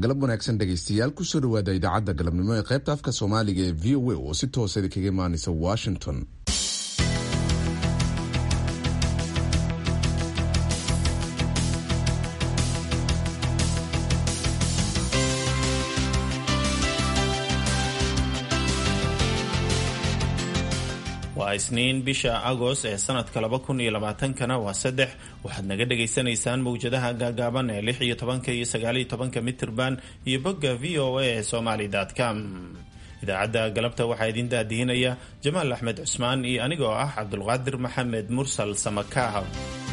galab wanaagsan dhegaystayaal kusoo dhawaada idaacadda galabnimo ee qaybta afka soomaaliga ee v o a oo si toosa kaga imaanaysa washington waa isniin bisha agost ee sanadka laba kun iyo labaatankana waa saddex waxaad naga dhagaysanaysaan mawjadaha gaagaaban ee lix iyo tobanka iyo sagaaliyo tobanka mitirban iyo bogga v o a ee somaly com idaacadda galabta waxaa idin daadihinaya jamaal axmed cusmaan iyo anigoo ah cabdulqaadir maxamed mursal samakaah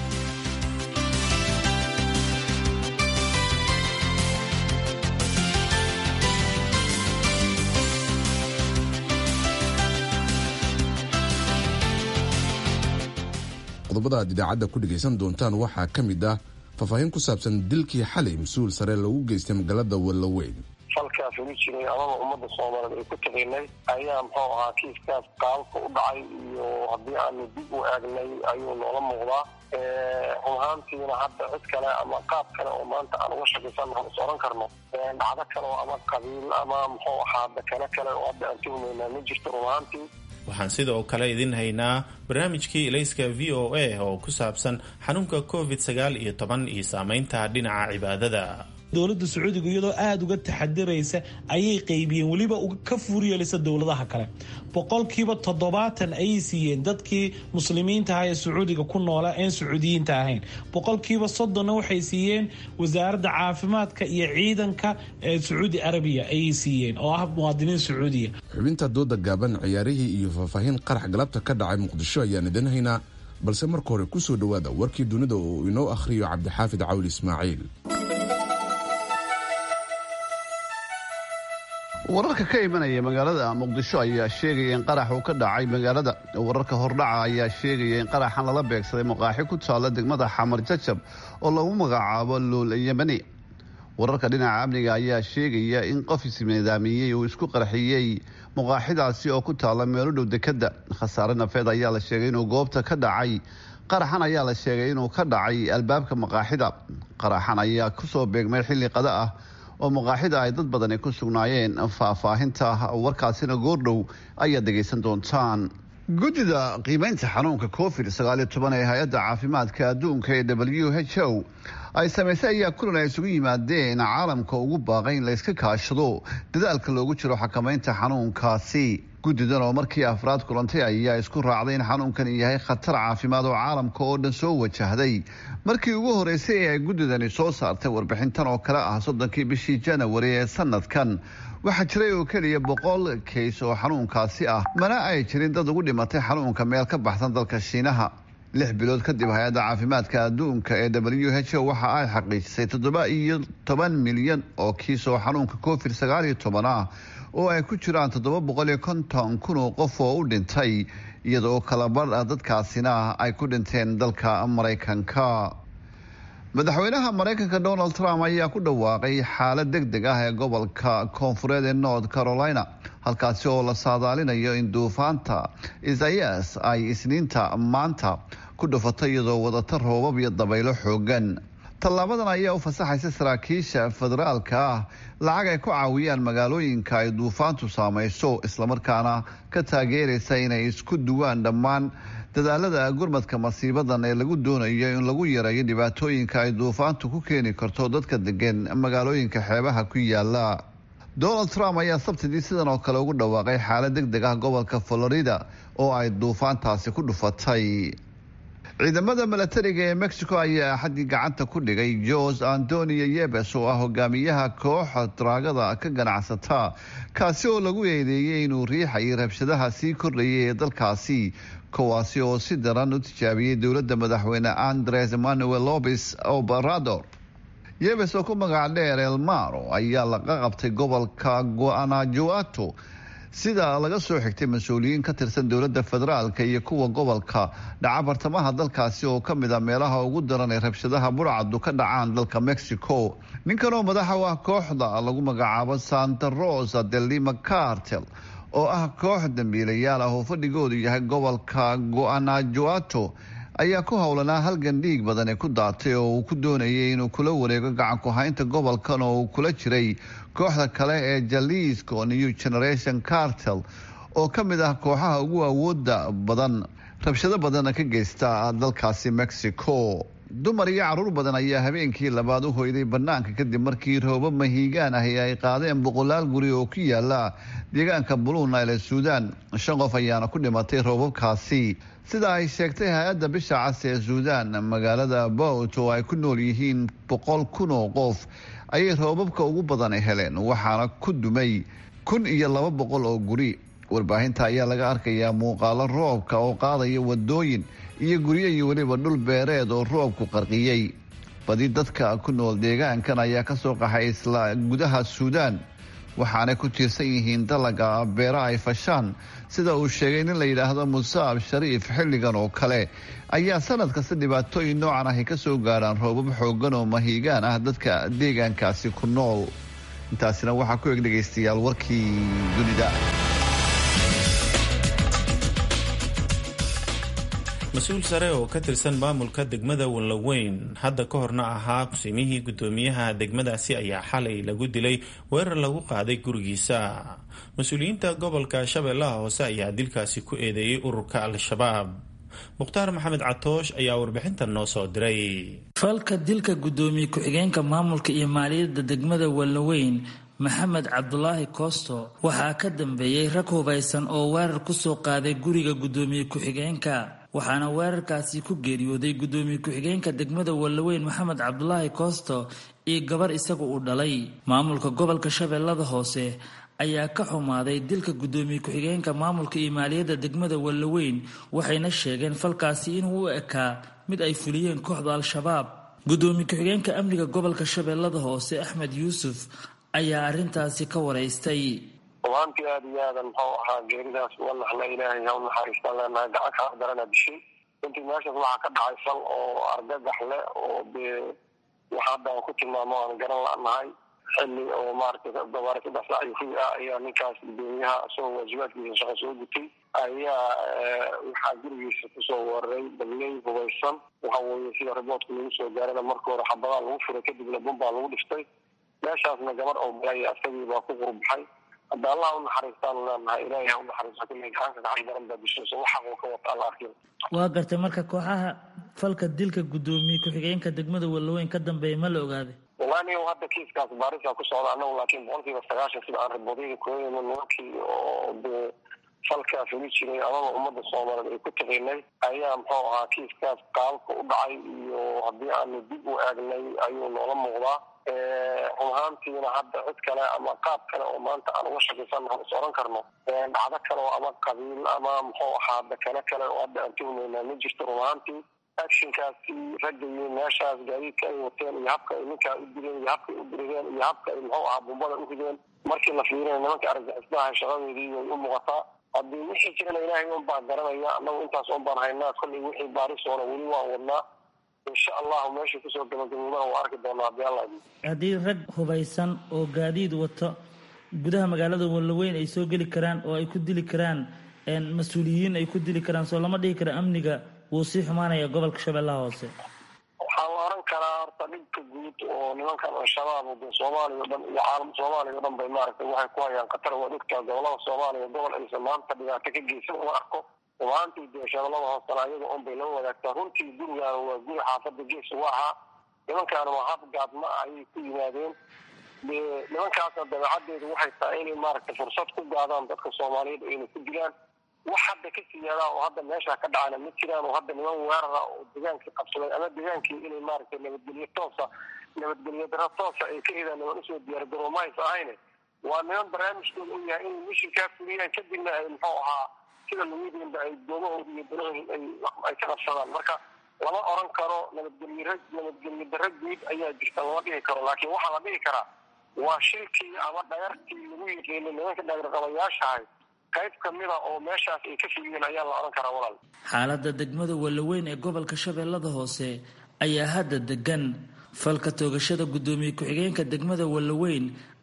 qodobada aad idaacadda ku dhegaysan doontaan waxaa ka mid ah faahfaahin ku saabsan dilkii xalay mas-uul sare lagu geystay magaalada wallaweyn falkaas ulu jiray amaba ummadda soomaaliyeed ay ku taqiinay ayaa muxuu ahaa kiiskaas qaabka u dhacay iyo haddii aanu dib u eegnay ayuu noola muuqdaa run ahaantiina hadda cid kale ama qaab kale oo maanta aan uga shakaysan aan is oran karno dhacdo kale oo ama qabiil ama muxuu ahaa dakano kale oo hadda aan tuhumaynaa ma jirto run ahaantii waxaan sidoo kale idin haynaa barnaamijkii ilayska v o a oo ku saabsan xanuunka covid sagaal iyo toban iyo saameynta dhinaca cibaadada dowladda sacuudiga iyadoo aada uga taxadiraysa ayay qaybiyeen weliba ka fuuryeelisa dowladaha kale boqolkiiba toddobaatan ayay siiyeen dadkii muslimiinta aha ee sacuudiga ku noola een sacuudiyiinta ahayn boqolkiiba soddonna waxay siiyeen wasaaradda caafimaadka iyo ciidanka ee sacuudi arabiya ayay siiyeen oo ah muwaadiniin sacuudiya xubinta dooda gaaban ciyaarihii iyo faahfaahin qarax galabta ka dhacay muqdisho ayaan idin haynaa balse marka hore kusoo dhowaada warkii dunida oo inoo akhriyo cabdixaafid cawli ismaaciil wararka ka imanaya magaalada muqdisho ayaa sheegaya in qarax uu ka dhacay magaalada wararka hordhaca ayaa sheegaya in qaraxan lala beegsaday maqaaxi ku taalla degmada xamar jajab oo lagu magacaabo luul yemani wararka dhinaca amniga ayaa sheegaya in qof isnidaamiyey uu isku qarxiyey maqaaxidaasi oo ku taalla meelo dhow dekadda khasaare nafeed ayaa la sheegay inuu goobta ka dhacay qaraxan ayaa la sheegay inuu ka dhacay albaabka maqaaxida qaraxan ayaa kusoo beegmay xilli qada ah oo maqaaxida ay dad badani ku sugnaayeen faahfaahinta warkaasina goordhow ayaad dhegaysan doontaan guddida qiimeynta xanuunka covid sagaaliyo toban ee hay-adda caafimaadka adduunka ee w h o ay samaysay ayaa kulan ay isugu yimaadeen caalamka ugu baaqay in layska kaashado dadaalka loogu jiro xakamaynta xanuunkaasi guddidan oo markii afraad kulantay ayaa isku raacday in xanuunkani yahay khatar caafimaad oo caalamka oo dhan soo wajahday markii ugu horeysay ee ay guddidani soo saartay warbixintan oo kale ah soddonkii bishii janawari ee sanadkan waxaa jiray oo keliya boqol kays oo xanuunkaasi ah mana ay jirin dad ugu dhimatay xanuunka meel ka baxsan dalka shiinaha lix bilood kadib hay-adda caafimaadka adduunka ee w h o waxa ay xaqiijisay toddoba iyo toban milyan oo kiis oo xanuunka covid sagaal iyo toban ah oo ay ku jiraan toddoba boqol iyo konton kun oo qof oo u dhintay iyadoo kalabar dadkaasina ay ku dhinteen dalka maraykanka madaxweynaha maraykanka donald trump ayaa ku dhawaaqay xaalad deg deg ah ee gobolka koonfureed ee north carolina halkaasi oo la saadaalinayo in duufaanta isayas ay isniinta maanta ku dhufatay iyadoo wadata roobab iyo dabaylo xoogan tallaabadan ayaa u fasaxaysa saraakiisha federaalka ah lacag ay ku caawiyaan magaalooyinka ay duufaantu saamayso islamarkaana ka taageeraysa inay isku duwaan dhammaan dadaalada gurmadka masiibadan ee lagu doonayo in lagu yareeyo dhibaatooyinka ay duufaantu ku keeni karto dadka degan magaalooyinka xeebaha ku yaala donald trump ayaa sabtidii sidan oo kale ugu dhawaaqay xaalad deg deg ah gobolka florida oo ay duufaantaasi ku dhufatay ciidamada milatariga ee mexico ayaa axadii gacanta ku dhigay jose antonio yebes oo ah hogaamiyaha kooxa daraagada ka ganacsata kaasi oo lagu eedeeyey inuu riixayay rabshadaha sii kordhayay ee dalkaasi kuwaasi oo si daran u tijaabiyey dowladda madaxweyne andres emmanuel lopes obrador yebes oo ku magac dheer elmaro ayaa laga qabtay gobolka guanajuato sida laga soo xigtay mas-uuliyiin ka tirsan dowladda federaalka iyo kuwa gobolka dhaca bartamaha dalkaasi oo ka mid a meelaha ugu daran ee rabshadaha burcadu ka dhacaan dalka mexico ninkan oo madaxa u ah kooxda lagu magacaabo santa rosa de lima cartel oo ah koox dambiilayaal ah oo fadhigoodu yahay gobolka guanajuato ayaa ku howlanaa halgan dhiig badani ku daatay oo uu ku doonayay inuu kula wareego gacanku haynta gobolkan oo uu kula jiray kooxda kale ee jaliisko new generation cartel oo ka mid ah kooxaha ugu awooda badan rabshado badanna ka geysta dalkaasi mexico dumar iyo caruur badan ayaa habeenkii labaad u hoyday banaanka kadib markii roobab mahiigaan ahi ay qaadeen boqolaal guri oo ku yaala deegaanka blue nile ee suudaan shan qof ayaana ku dhimatay roobabkaasi sida ay sheegtay hay-adda bisha cas ee suudaan magaalada bowt oo ay ku nool yihiin boqol kun oo qof ayay roobabka ugu badan heleen waxaana ku dumay kun iyo laba boqol oo guri warbaahinta ayaa laga arkayaa muuqaalo roobka oo qaadaya wadooyin iyo guryo iyo weliba dhul beereed oo roobku qarqiyey badi dadka ku nool deegaankan ayaa kasoo qaxay isla gudaha suudaan waxaanay ku tiirsan yihiin dalaga beera ay fashaan sida uu sheegay nin la yidhaahdo musaab shariif xilligan oo kale ayaa sanad kasta dhibaatooyin noocan ahy kasoo gaarhaan roobab xoogan oo mahiigaan ah dadka deegaankaasi ku nool intaasina waxaa ku eg dhegaystayaal warkii dunida mas-uul sare oo ka tirsan maamulka degmada wallaweyn hadda ka horna ahaa kusimihii guddoomiyaha degmadaasi ayaa xalay lagu dilay weerar lagu qaaday gurigiisa mas-uuliyiinta gobolka shabeellaha hoose ayaa dilkaasi ku eedeeyey ururka al-shabaab mukhtaar maxamed catoosh ayaa warbixintan noo soo diray falka dilka guddoomiye ku-xigeenka maamulka iyo maaliyadda degmada wallaweyn maxamed cabdulaahi koosto waxaa ka dambeeyey rag hubaysan oo weerar kusoo qaaday guriga guddoomiye ku-xigeenka waxaana weerarkaasi ku geeriyooday guddoomiye ku-xigeenka degmada wallaweyn maxamed cabdulaahi koosto iyo gabar isagu uu dhalay maamulka gobolka shabeellada hoose ayaa ka xumaaday dilka guddoomiye ku-xigeenka maamulka iyo maaliyadda degmada wallaweyn waxayna sheegeen falkaasi inuu u ekaa mid ay fuliyeen kooxda al-shabaab guddoomiye ku-xigeenka amniga gobolka shabeellada hoose axmed yuusuf ayaa arrintaasi ka waraystay rubaantii aada iyo aadan muxuu ahaa geeridaas uga naxna ilaahay ha u naxariistaan leenahay gacan kaa darana dishay runtii meeshaas waxaa ka dhacay fal oo argagax leh oo dee waxa hadda aan ku tilmaamo aan garan la'nahay xilli oo maaragtay gabaare saddex saac iyo kuwi ah ayaa ninkaas gudoomiyaha isagoo waajibaadkiisa shaqo soo gutay ayaa waxaa gurigiisa kusoo weeraray dabley hubaysan waxa weeye sida riboodka lagu soo gaarana marka hore xabadaa lagu furay kadibna bumbaa lagu dhiftay meeshaasna gabar oo malay asagii baa ku qurbaxay hadda allah u naxariistaanu leenahay ilaahay ha u naxariisto kulley gacanka gacan daran baa dishayso wax xaq uu ka wata alla arkin waa gartay marka kooxaha falka dilka guddoomiye ku-xigeenka degmada wallaweyn ka dambeeya ma la ogaaday wallahi niyo hadda kiiskaas baarisa ku socda annagu laakiin boqolkiiba sagaashan sida aan riboodayda kooyayno nimankii oo dee falkaa fuli jiray amaba ummadda soomaaliyeed ay ku taqiinay ayaa muxuu ahaa kiiskaas qaabka u dhacay iyo haddii aanu dib u eegnay ayuu noola muuqdaa run ahaantiina hadda cid kale ama qaab kale oo maanta aan uga shakaysannaho is oran karno dhacdo kale oo ama qabiil ama muxuu ahaa dakano kale oo hadda aan tuhmaynaa ma jirto run ahaantii actionkaasi raggayo meeshaas gaadiidka ay wateen iyo habka ay ninkaa u dileen iyo habka ay u dirideen iyo habka ay muxuu ahaa bumbada u rideen markii la fiirina nimanka argagixisnaha shaqadoodii way u muuqataa haddii wixii jirana ilaahay un baa garanaya annagu intaas un baan haynaa kollay wixii baarisoona weli waan wadnaa insha allahu meesha kusoo gabagaboobana waa arki doonaa haddii alla idin haddii rag hubaysan oo gaadiid wato gudaha magaalada wallaweyn ay soo geli karaan oo ay ku dili karaan mas-uuliyiin ay ku dili karaan soo lama dhihi kara amniga wuu sii xumaanaya gobolka shabeellaha hoose waxaa la oran karaa horta dhibka guud oo nimankan al-shabaab de soomaaliya o dhan iyo caalam soomaaliya o dhan bay maaragtay waxay ku hayaan khatar waad ogtaa gobolada soomaaliya gobol aysan maanta dhibaato ka geysan uma arko rumaantii dee shabeellada hoosena ayaga un bay lama wadaagtaa runtii gurigaana waa guri xaafada gees uga ahaa nimankaana waa hab gaadma ayay ku yimaadeen dee nimankaasna dabeecaddeedu waxay tahay inay maaragtay fursad ku gaadaan dadka soomaaliyeed ayna ku dilaan wax hadda ka siyaadaa oo hadda meesha ka dhacana ma jiraan oo hadda niman weerara oo degaankii qabsaday ama degaankii inay maaragtay nabadgelyo toosa nabadgelyo daro toosa ay ka hedaan niman usoo diyaargaroo mahays ahayne waa niman barnaamijkooda u yahay inay mishinkaa fuliyaan kadibna ay muxuu ahaa sida lagudiinba ay doomahooda iyo danahooda ay ka qabsadaan marka lama oran karo nabadgelyo nabadgelyo daro guud ayaa jirta lama dhihi karo laakiin waxaa la dhihi karaa waa shilkii ama dhayartii lagu yiqiinay nimanka dhagarqabayaashahay qayb kamida oo meeshaas ay ka fuliyeen ayaa la oran karaa walaal xaaladda degmada wallaweyn ee gobolka shabeellada hoose ayaa hadda degan falka toogashada guddoomiye ku-xigeenka degmada wallaweyn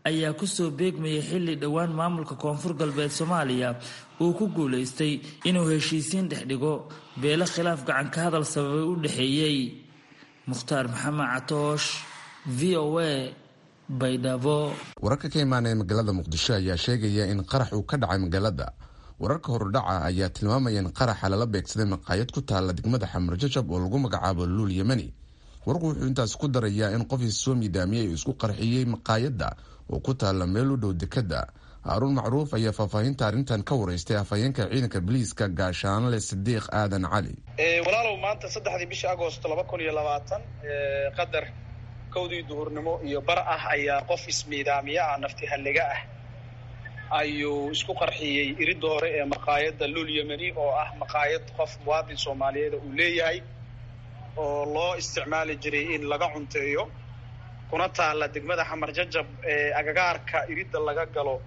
ayaa kusoo beegmayay xilli dhowaan maamulka koonfur galbeed soomaaliya uu ku guulaystay inuu heshiisiin dhex dhigo beelo khilaaf gacan ka hadal sababay u dhexeeyey mukhtaar maxamed catoosh v o a baydhabo wararka ka imaanaya magaalada muqdisho ayaa sheegaya in qarax uu ka dhacay magaalada wararka horudhaca ayaa tilmaamaya in qaraxa lala beegsaday maqaayad ku taalla degmada xamar jajab oo lagu magacaabo luul yemani warku wuxuu intaas ku darayaa in qof soo miidaamiyey uu isku qarxiyey maqaayadda oo ku taalla meel u dhow dekadda haaruun macruuf ayaa faahfaahinta arrintan ka wareystay afhayeenka ciidanka biliiska gaashaanle sidiiq aadan cali walaalow maanta saddexdii bishii agost laba kun iyo labaatan qadar kowdii duhurnimo iyo bar ah ayaa qof ismiidaamiye ah nafti halliga ah ayuu isku qarxiyey iridda hore ee maqaayadda luul yemeni oo ah maqaayad qof muwaadin soomaaliyeeda uu leeyahay oo loo isticmaali jiray in laga cunteeyo kuna taalla degmada xamar jajab ee agagaarka iridda laga galo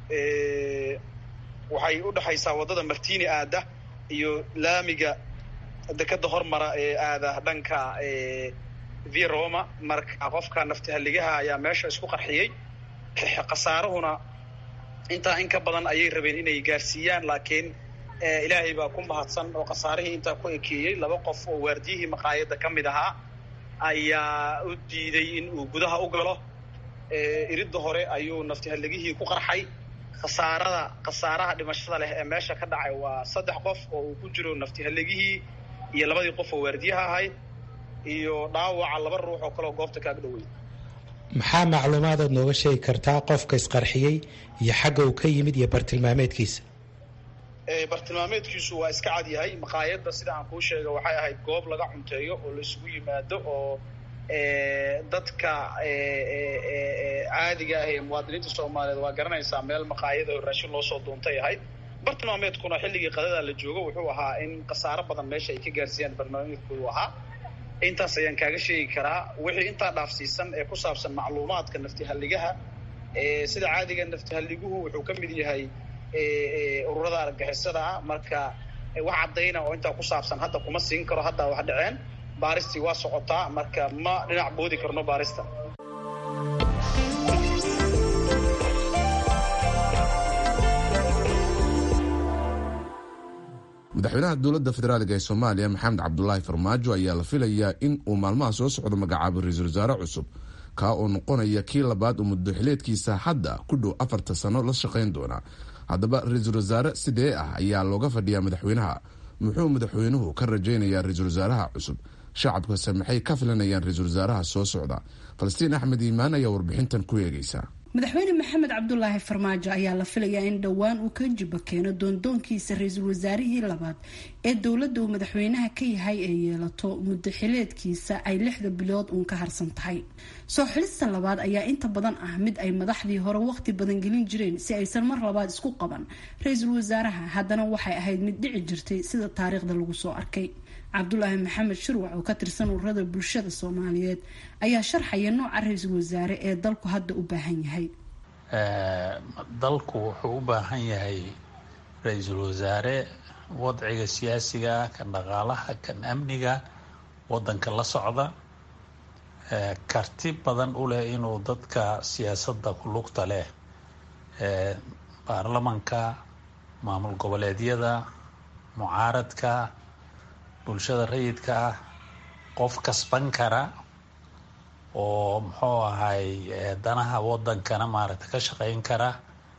waxay u dhexaysaa waddada martini aada iyo laamiga dekadda hormara ee aada dhanka vi roma marka qofka nafti halligaha ayaa meesha isku qarxiyey khasaarahuna intaa in ka badan ayay rabeen inay gaarsiiyaan laakiin ilaahay baa ku mahadsan oo khasaarihii intaa ku ekeeyey laba qof oo waardiyihii maqaayadda ka mid ahaa ayaa u diiday in uu gudaha u galo iridda hore ayuu nafti halligihii ku qarxay khasaarada khasaaraha dhimashada leh ee meesha ka dhacay waa saddex qof oo uu ku jiro nafti halligihii iyo labadii qof oo waardiyaha ahayd iyo dhaawaca laba ruux oo kaleoo goobta kaaga dhawey maxaa macluumaadaad nooga sheegi kartaa qofka isqarxiyey iyo xagga uu ka yimid iyo bartilmaameedkiisa bartilmaameedkiisu waa iska cad yahay maqaayadda sida aan kuu sheega waxay ahayd goob laga cunteeyo oo la isugu yimaado oo dadka caadiga ah ee muwaadiniinta soomaaliyeed waa garanaysaa meel maqaayada oo raashin loo soo duuntay ahayd bartilmaameedkuna xilligii qadada la joogo wuxuu ahaa in khasaaro badan meesha ay ka gaarsiiyaan bartilmaameedkoodu ahaa intaas ayaan kaaga sheegi karaa wixii intaa dhaafsiisan ee ku saabsan macluumaadka naftihalligaha sida caadiga naftihaliguhu wuxuu ka mid yahay ururada argagixisada ah marka wax caddayna oo intaa ku saabsan hadda kuma siin karo hadda wax dhaceen baaristii waa socotaa marka ma dhinac boodi karno baarista madaxweynaha dowladda federaalk ee soomaaliya maxamed cabdulaahi farmaajo ayaa la filayaa in uu maalmaha soo socdo magacaabo ra-iisul wasaare cusub kaa oo noqonaya kii labaad oo muddoxileedkiisa hadda ku dhow afarta sano la shaqayn doona haddaba ra-iisul wasaare sidee ah ayaa looga fadhiyaa madaxweynaha muxuu madaxweynuhu ka rajaynayaa ra-iisul wasaaraha cusub shacabkase maxay ka filanayaan ra-iisul wasaaraha soo socda falastiin axmed iimaan ayaa warbixintan ku eegaysa madaxweyne maxamed cabdulaahi farmaajo ayaa la filayaa in dhowaan uu ka jiba keeno doondoonkiisa ra-iisul wasaarihii labaad ee dowladda uu madaxweynaha ka yahay ee yeelato muddo xileedkiisa ay lixda bilood uun ka harsan tahay soo xilista labaad ayaa inta badan ah mid ay madaxdii hore waqti badan gelin jireen si aysan mar labaad isku qaban ra-iisul wasaaraha haddana waxay ahayd mid dhici jirtay sida taariikhda lagu soo arkay cabdulaahi maxamed shirwac oo ka tirsan ururada bulshada soomaaliyeed ayaa sharxaya nooca ra-iisul wasaare ee dalku hadda u baahan yahay dalku wuxuu u baahan yahay ra-iisul wasaare wadciga siyaasiga kan dhaqaalaha kan amniga wadanka la socda karti badan u leh inuu dadka siyaasadda ku lugta leh baarlamanka maamul goboleedyada mucaaradka bulshada rayidka ah qof kasban kara oo muxuu ahay danaha wadankana maaragtay ka shaqeyn kara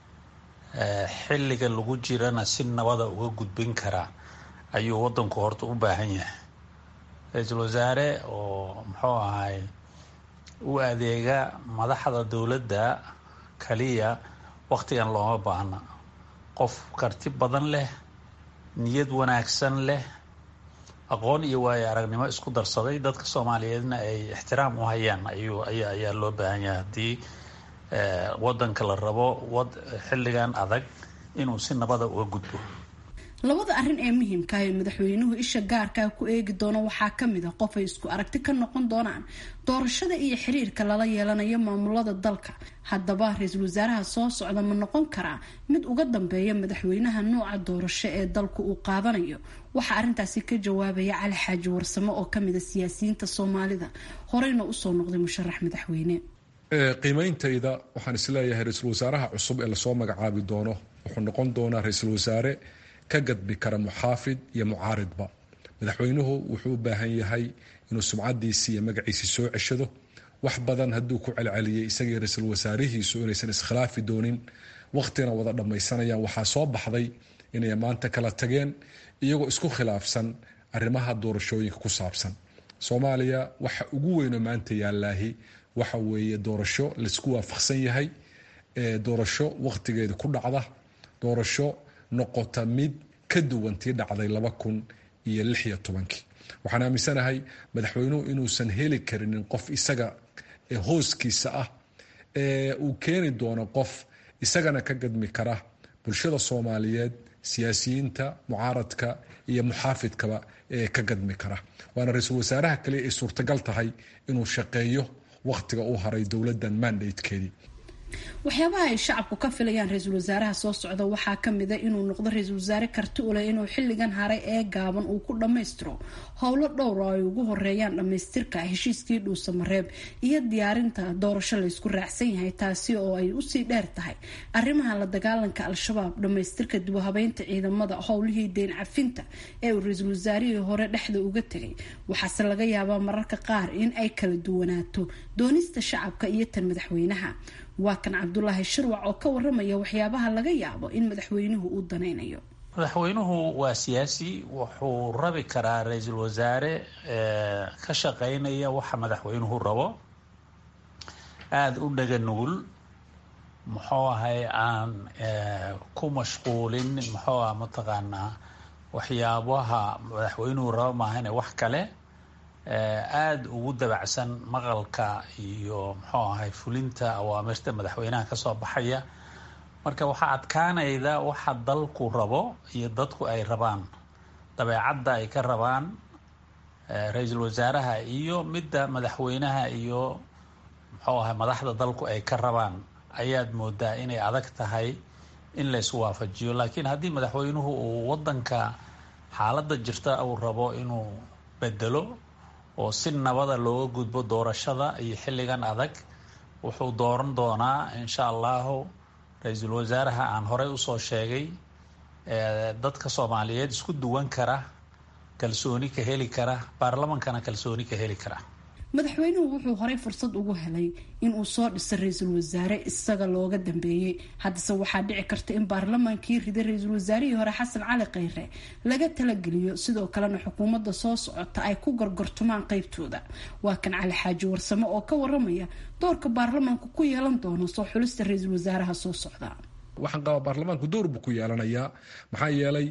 xilliga lagu jirana si nabada uga gudbin kara ayuu wadanku horta u baahan yahay ra-iisul wasaare oo muxuu ahay u adeega madaxda dowladda kaliya waktigan looma baahna qof karti badan leh niyad wanaagsan leh aqoon iyo waayo aragnimo isku darsaday dadka soomaaliyeedna ay ixtiraam u hayaan ayuu ayaa ayaa loo baahan yahay haddii wadanka la rabo wad xilligan adag inuu si nabada uga gudbo labada arrin ee muhiimka ah ee madaxweynuhu isha gaarkaa ku eegi doono waxaa kamid a qof ay isku aragti ka noqon doonaan doorashada iyo xiriirka lala yeelanayo maamulada dalka haddaba ra-iisul wasaaraha soo socda ma noqon karaa mid uga dambeeya madaxweynaha nooca doorasho ee dalku uu qaadanayo waxaa arrintaasi ka jawaabaya cali xaaji warsamo oo kamid a siyaasiyiinta soomaalida horeyna usoo noqday musharax madaxweyne qiimeyntayda waxaan isleeyahay ra-iisul wasaaraha cusub ee lasoo magacaabi doono wuxuu noqon doonaa ra-iisul wasaare ka gadbi kara muxaafid iyo mucaaridba madaxweynuhu wuxuu u baahan yahay inuu sumcadiisii iyo magaciisii soo ceshado wax badan hadduu ku celceliyey isagii ra-iisul wasaarihiisu inaysan iskhilaafi doonin waqtina wada dhammaysanayaan waxaa soo baxday inay maanta kala tageen iyagoo isku khilaafsan arrimaha doorashooyinka ku saabsan soomaaliya waxa ugu weynoo maanta yaallaahi waxa weeye doorasho laisku waafaqsan yahay doorasho waqtigeeda ku dhacda doorasho noqota mid ka duwan tii dhacday laba kun iyo lix iyo tobankii waxaan aaminsanahay madaxweynuhu inuusan heli karinin qof isaga hooskiisa ah uu keeni doono qof isagana ka gadmi kara bulshada soomaaliyeed siyaasiyiinta mucaaradka iyo muxaafidkaba ee ka gadmi kara waana ra-iisul wasaaraha kaliya ay suurtagal tahay inuu shaqeeyo waqtiga uu haray dowladdan mandatekeedii waxyaabaha ay shacabku ka filayaan ra-iisul wasaaraha soo socda waxaa kamid a inuu noqdo ra-iisul wasaare karti u leh inuu xilligan haray ee gaaban uu ku dhammaystiro howlo dhowr oo ay ugu horeeyaan dhammaystirka heshiiskii dhuusamareeb iyo diyaarinta doorasho laysku raacsan yahay taasi oo ay usii dheer tahay arrimaha la dagaalanka al-shabaab dhammaystirka dibuhabeynta ciidamada howlihii deyn cafinta ee uu ra-iisul wasaarihii hore dhexda uga tegay waxaase laga yaabaa mararka qaar in ay kala duwanaato doonista shacabka iyo tan madaxweynaha waa kan cabdulaahi shirwac oo ka waramaya waxyaabaha laga yaabo in madaxweynuhu uu danaynayo madaxweynuhu waa siyaasi wuxuu rabi karaa ra-iisul wasaare ka shaqeynaya waxa madaxweynuhu rabo aada u dhaga nugul muxuu ahay aan ku mashquulin muxuu ah mataqaanaa waxyaabaha madaxweynuhu rabo maahane wax kale aada ugu dabacsan maqalka iyo muxuu ahay fulinta awaamirta madaxweynaha kasoo baxaya marka waxaa adkaanayda waxa dalku rabo iyo dadku ay rabaan dabeecadda ay ka rabaan ra-iisul wasaaraha iyo midda madaxweynaha iyo muxuu ahay madaxda dalku ay ka rabaan ayaad moodaa inay adag tahay in lays waafajiyo laakiin haddii madaxweynuhu uu wadanka xaaladda jirta uu rabo inuu bedelo oo si nabada looga gudbo doorashada iyo xilligan adag wuxuu dooran doonaa insha allahu ra-iisul wasaaraha aan horey usoo sheegay dadka soomaaliyeed isku duwan kara kalsooni ka heli kara baarlamankana kalsooni ka heli kara madaxweynuhu wuxuu horey fursad ugu helay inuu soo dhiso ra-iisul wasaare isaga looga dambeeyey haddase waxaa dhici karta in baarlamaankii riday ra-iisul wasaarihii hore xasan cali kheyre laga talageliyo sidoo kalena xukuumadda soo socota ay ku gorgortumaan qeybtooda waa kan cali xaaji warsame oo ka waramaya doorka baarlamaanku ku yeelan doono soo xulista ra-iisul wasaaraha soo socda waxaan qabaa baarlamaanku door buu ku yeelanayaa maxaa yeelay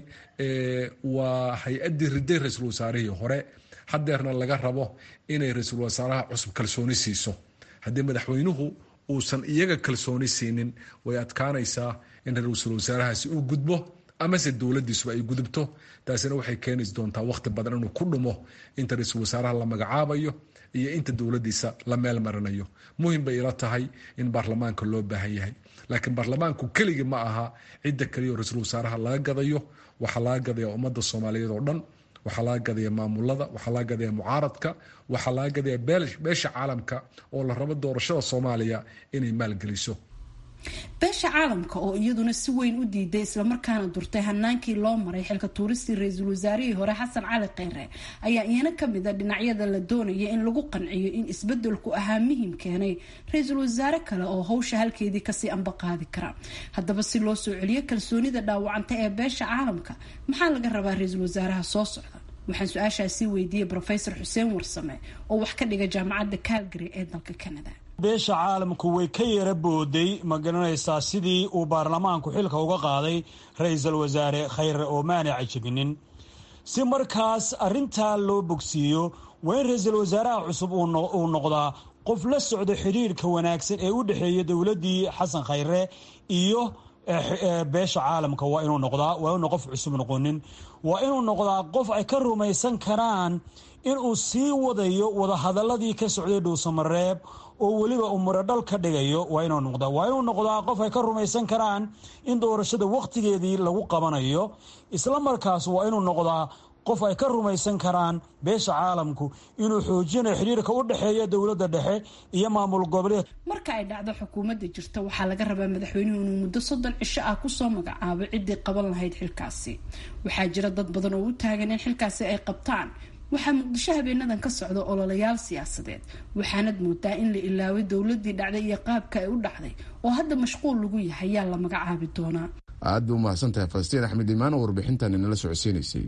waa hay-addii riday ra-iisul wasaarihii hore hadeerna laga rabo inay ra-iisul wasaaraha cusub kalsooni siiso haddii madaxweynuhu uusan iyaga kalsooni siinin way adkaanaysaa in ra-iisul wasaarahaasi uu gudbo amase dowladiisuba ay gudubto taasina waxay keeni doontaa waqti badan inuu ku dhumo inta ra-iisul wasaaraha la magacaabayo iyo inta dowladiisa la meel marinayo muhim bay ila tahay in baarlamaanka loo baahan yahay laakiin baarlamaanku keligii ma aha cidda kaliya oo ra-iisul wasaaraha laga gadayo waxaa laga gadaya ummadda soomaaliyeed oo dhan waxaa laga gadaya maamulada waxaa laga gadaya mucaaradka waxaa laga gadaya beesha caalamka oo la rabo doorashada soomaaliya inay maalgeliso beesha caalamka oo iyaduna si weyn u diiday islamarkaana durtay hanaankii loo maray xilka tuuristii ra-iisul wasaarihii hore xasan cali kheyre ayaa iyana kamid a dhinacyada la doonaya in lagu qanciyo in isbedelku ahaa muhim keenay ra-iisul wasaare kale oo howsha halkeedii kasii amba qaadi kara haddaba si loo soo celiyo kalsoonida dhaawacanta ee beesha caalamka maxaa laga rabaa ra-iisul wasaaraha soo socda waxaan su-aashaasi weydiiyey rofesor xuseen warsame oo wax ka dhiga jaamacadda calgary ee dalka canada beesha caalamku way ka yara booday ma garanaysaa sidii uu baarlamaanku xilka uga qaaday ra-iisul wasaare khayre oo maana cajabinin si markaas arintaa loo bogsiiyo waa in ra-iisul wasaaraha cusub uu noqdaa qof la socdo xidhiirka wanaagsan ee u dhexeeya dowladdii xasan khayre iyo beesha caalamka waa inuu noqdaa waa inuu qof cusub noqonin waa inuu noqdaa qof ay ka rumaysan karaan inuu sii wadayo wadahadaladii ka socday dhuusamareeb oo weliba uu muradhal ka dhigayo waa inuu noqdaa waa inuu noqdaa qof ay ka rumaysan karaan in doorashada wakhtigeedii lagu qabanayo isla markaas waa inuu noqdaa qof ay ka rumaysan karaan beesha caalamku inuu xoojinayo xidhiirka u dhexeeya dowladda dhexe iyo maamul goboleed marka ay dhacdo xukuumadda jirta waxaa laga rabaa madaxweynuhu inuu muddo soddon cisho ah kusoo magacaabo ciddii qaban lahayd xilkaasi waxaa jira dad badan oo u taagan in xilkaasi ay qabtaan waxaa muqdisho habeenadan ka socda ololayaal siyaasadeed waxaanad moodaa in la ilaaway dowladii dhacday iyo qaabka ay u dhacday oo hadda mashquul lagu yahay yaa la magacaabi doonaa aad bay u mahadsan tahay falastiin axmed imaan oo warbixintan inala socodsiinaysay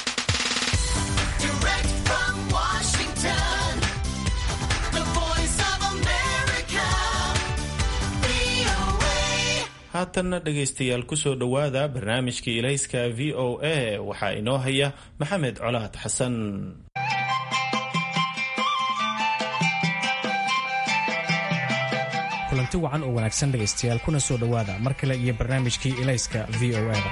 haatanna dhegaystayaal kusoo dhowaada barnaamijkii ilayska v o a waxaa inoo haya maxamed colaad xasan kulanti wacan oo wanaagsan dhegaystayaal kuna soo dhowaada mar kale iyo barnaamijkii ilayska v o a da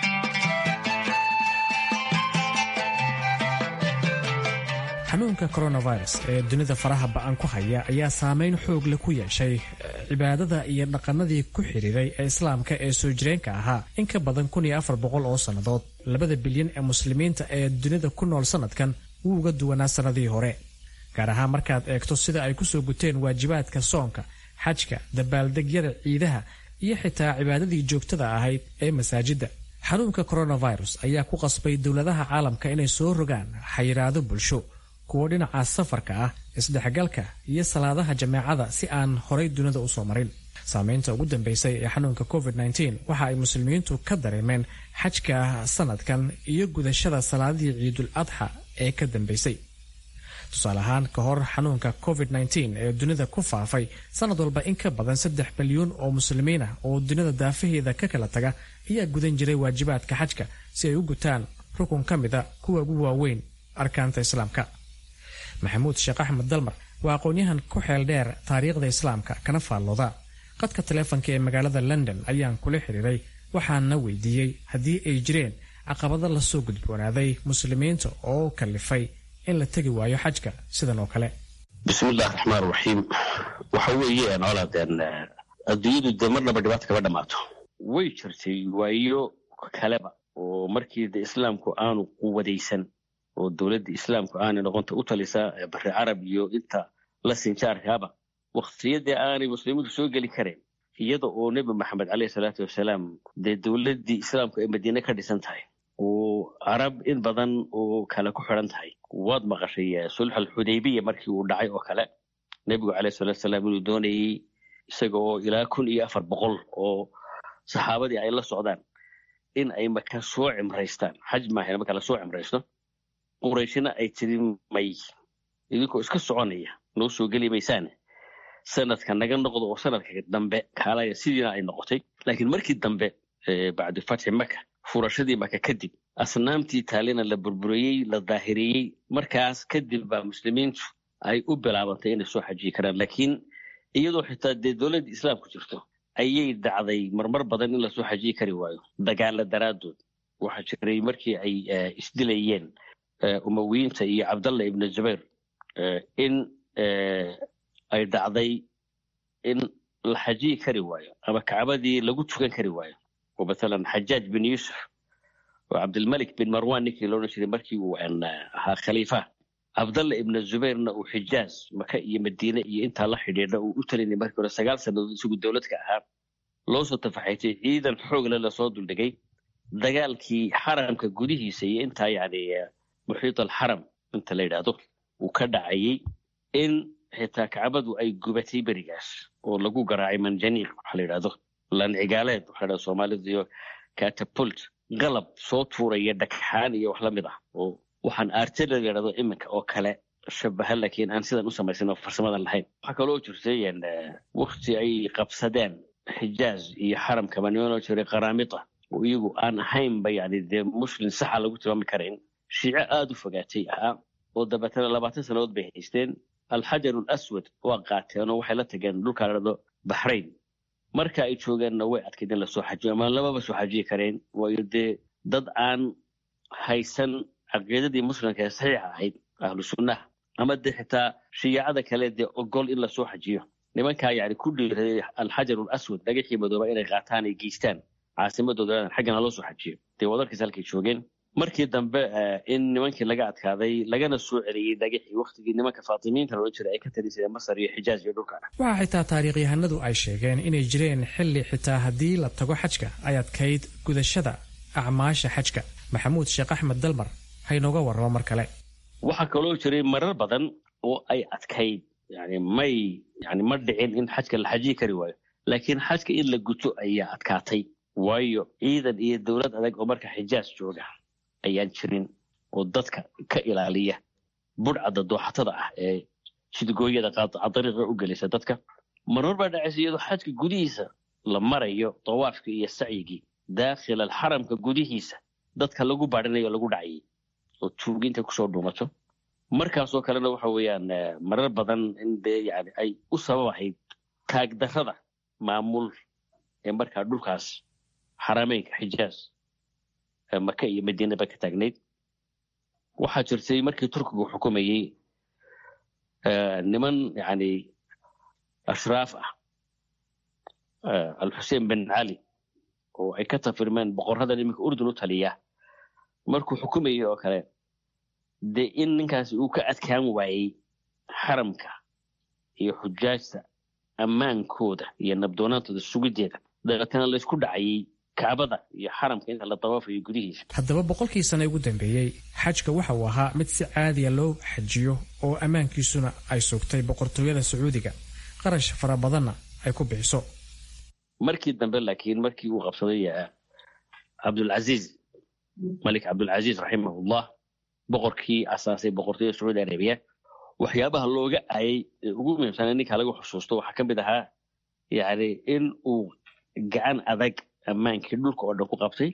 xanuunka coronavirus ee dunida faraha ba-an ku haya ayaa saameyn xoog leh ku yeeshay cibaadada iyo dhaqanadii ku xidhiiray ee islaamka ee soo jireenka ahaa in ka badan kun iyo afar boqol oo sannadood labada bilyan ee muslimiinta ee dunida ku nool sannadkan wuu uga duwanaa sannadihii hore gaar ahaan markaad eegto sida ay kusoo guteen waajibaadka soonka xajka dabaaldegyada ciidaha iyo xitaa cibaadadii joogtada ahayd ee masaajidda xanuunka coronavirus ayaa ku qasbay dowladaha caalamka inay soo rogaan xayiraado bulsho kuwo dhinaca safarka ah isdhexgalka iyo salaadaha jameecada si aan horay dunida usoo marin saameynta ugu dambeysay ee xanuunka covid-19 waxa ay muslimiintu ka dareemeen xajka sanadkan iyo gudashada salaadihii ciidul adxa ee ka dambeysay tusaale ahaan ka hor xanuunka covid-19 ee dunida ku faafay sanad walba in ka badan saddex milyuun oo muslimiin ah oo dunida daafaheeda ka kala taga ayaa gudan jiray waajibaadka xajka si ay u gutaan rukun ka mida kuwa ugu waaweyn arkaanta islaamka maxamuud sheekh axmed dalmar waa aqoon-yahan ku xeel dheer taariikhda islaamka kana faallooda qadka taleefonka ee magaalada london ayaan kula xiriiray waxaana weydiiyey haddii ay jireen caqabado lasoo gudboonaaday muslimiinta oo kalifay in la tegi waayo xajka sidan oo kale bismillahi raxmaan raxiim waxa weeye noolaadeen adduunyadu dee marnaba dhibaata kama dhammaato way jirtay waayo kaleba oo markii de islaamku aanu quwadaysan oo dowladda islaamku aanay noqonta u talisaa bari carab iyo inta la sinjaarkaaba waktiyadii aanay muslimiintu soo geli kareen iyada oo nebi maxamed caleyhi salaatu wasalaam dee dowladdii islaamku ay madiine ka dhisan tahay oo carab in badan oo kale ku xidhan tahay waad maqashay sulx alxudaybiya markii uu dhacay oo kale nebigu caleyhi salatu wasalaam inuu doonayey isaga oo ilaa kun iyo afar boqol oo saxaabadii ay la socdaan in ay maka soo cimraystaan xaj maahan marka la soo cimraysto qurayshina ay tiri may idinkoo iska soconaya noo soo geli maysaane sanadka naga noqdo oo sanadka dambe kaalaya sidiina ay noqotay laakiin markii dambe bacdu fatxi maka furashadii maka kadib asnaamtii taalina la burburiyey la daahiriyey markaas kadib baa muslimiintu ay u bilaabantay inay soo xajiyi karaan laakiin iyadoo xitaa dee dowladda islaamku jirto ayay dhacday marmar badan in lasoo xajiyi kari waayo dagaala daraaddood waxaa jiray markii ay isdilayeen umawiyiinta iyo cabdallah ibnu zubayr in ay dhacday in la xajiyi kari waayo ama kacbadii lagu tukan kari waayo oo mathalan xajaaj bin yuusuf oo cabdilmalik bin marwan ninkii loodhan jiray markii uu ahaa khaliifa cabdallah ibnu zubayrna uu xijaaz maka iyo madiine iyo intaa la xidhiidha uu u talinay markii hore sagaal sannadood isagu dowladka ahaa loo soo tafaxaytay ciidan xoogle lasoo duldhigay dagaalkii xaramka gudihiisa iyo intaa yani muxiit alxaram inta la yidhaahdo uu ka dhacayey in xitaa kacbadu ay gubatay berigaas oo lagu garaacay manjaniiq waxa la yidhahdo lancigaaleed waxa la soomaalidu iyo catapult qalab soo tuuraya dhagxaan iyo wax la mid ah oo waxaan artillery la yidhahdo iminka oo kale shabaha laakiin aan sidan u samaysan oo farsamadan lahayn waxaa kaloo jirtay wakti ay qabsadeen xijaaz iyo xaramkaba nimanoo jiray qaraamita oo iyagu aan ahaynba yani dee muslim saxa lagu tilmaami karayn shiico aada u fogaatay ahaa oo dabeetana labaatan sannadood bay haysteen alxajaru alaswad waa qaateen oo waxay la tageen dhulkaa ladhado baxrayn marka ay joogeenna way adkayd in lasoo xajiyo ama lamaba soo xajiyi kareen waayo dee dad aan haysan caqiidadii muslimka ee saxiixa ahayd ahlu sunnaha ama dee xitaa shiyaacada kale dee ogol in lasoo xajiyo nimankaa yani ku dhiiraday alxajaru alaswad dhagaxii madooba inay qaataan ay geystaan caasimadooda xaggana loo soo xajiyo dee wadarkiis halkay joogeen markii dambe in nimankii laga adkaaday lagana soo celiyey dhagixii waktigii nimanka faatimiinta loola jiray ay ka talisadeen masar iyo xijaaj iyo dhulka waxaa xitaa taariikhyahanadu ay sheegeen inay jireen xilli xitaa haddii la tago xajka ay adkayd gudashada acmaasha xajka maxamuud sheekh axmed dalmar haynooga warramo mar kale waxaa kaloo jiray marar badan oo ay adkayd yani may yani ma dhicin in xajka la xajiyi kari waayo laakiin xajka in la guto ayaa adkaatay waayo ciidan iyo dowlad adag oo marka xijaaj jooga ayaan jirin oo dadka ka ilaaliya budhcadda dooxatada ah ee jidgooyada qaadariiqa u gelisa dadka marmar baa dhacaysa iyadoo xajka gudihiisa la marayo dawaafkii iyo sacyigii daakhil alxaramka gudihiisa dadka lagu baadhinayo o lagu dhacayay oo tuuginta kusoo dhuumato markaasoo kalena waxa weeyaan marar badan in dee yani ay u sababahayd taagdarrada maamul ee markaa dhulkaas xarameynka xijaaz maka iyo madiinaba ka taagnayd waxaa jirtay markii turkigu xukumayey niman yani ashraaf ah alxuseen bin cali oo ay ka tafirmeen boqorradan iminka urdun u taliya markuu xukumayey oo kale dee in ninkaasi uu ka adkaan waayey xaramka iyo xujaajta ammaankooda iyo nabdoonaantooda sugideeda dabeetana laysku dhacayay kacbada iyo xaramka inta la dawaafayo gudihiisa haddaba boqolkii sane ugu dambeeyey xajka waxa uu ahaa mid si caadiya loo xajiyo oo ammaankiisuna ay sugtay boqortooyada sacuudiga qarash fara badanna ay ku bixiso markii dambe laakiin markii uu qabsaday cabdulcaziiz malik cabdulcaziiz raximahullah boqorkii asaasay boqortooyada sacuudi arabiya waxyaabaha looga aayay ee ugu muhiimsana ninka lagu xusuusto waxaa ka mid ahaa yani in uu gacan adag ammaankii dhulka oo dhan ku qabtay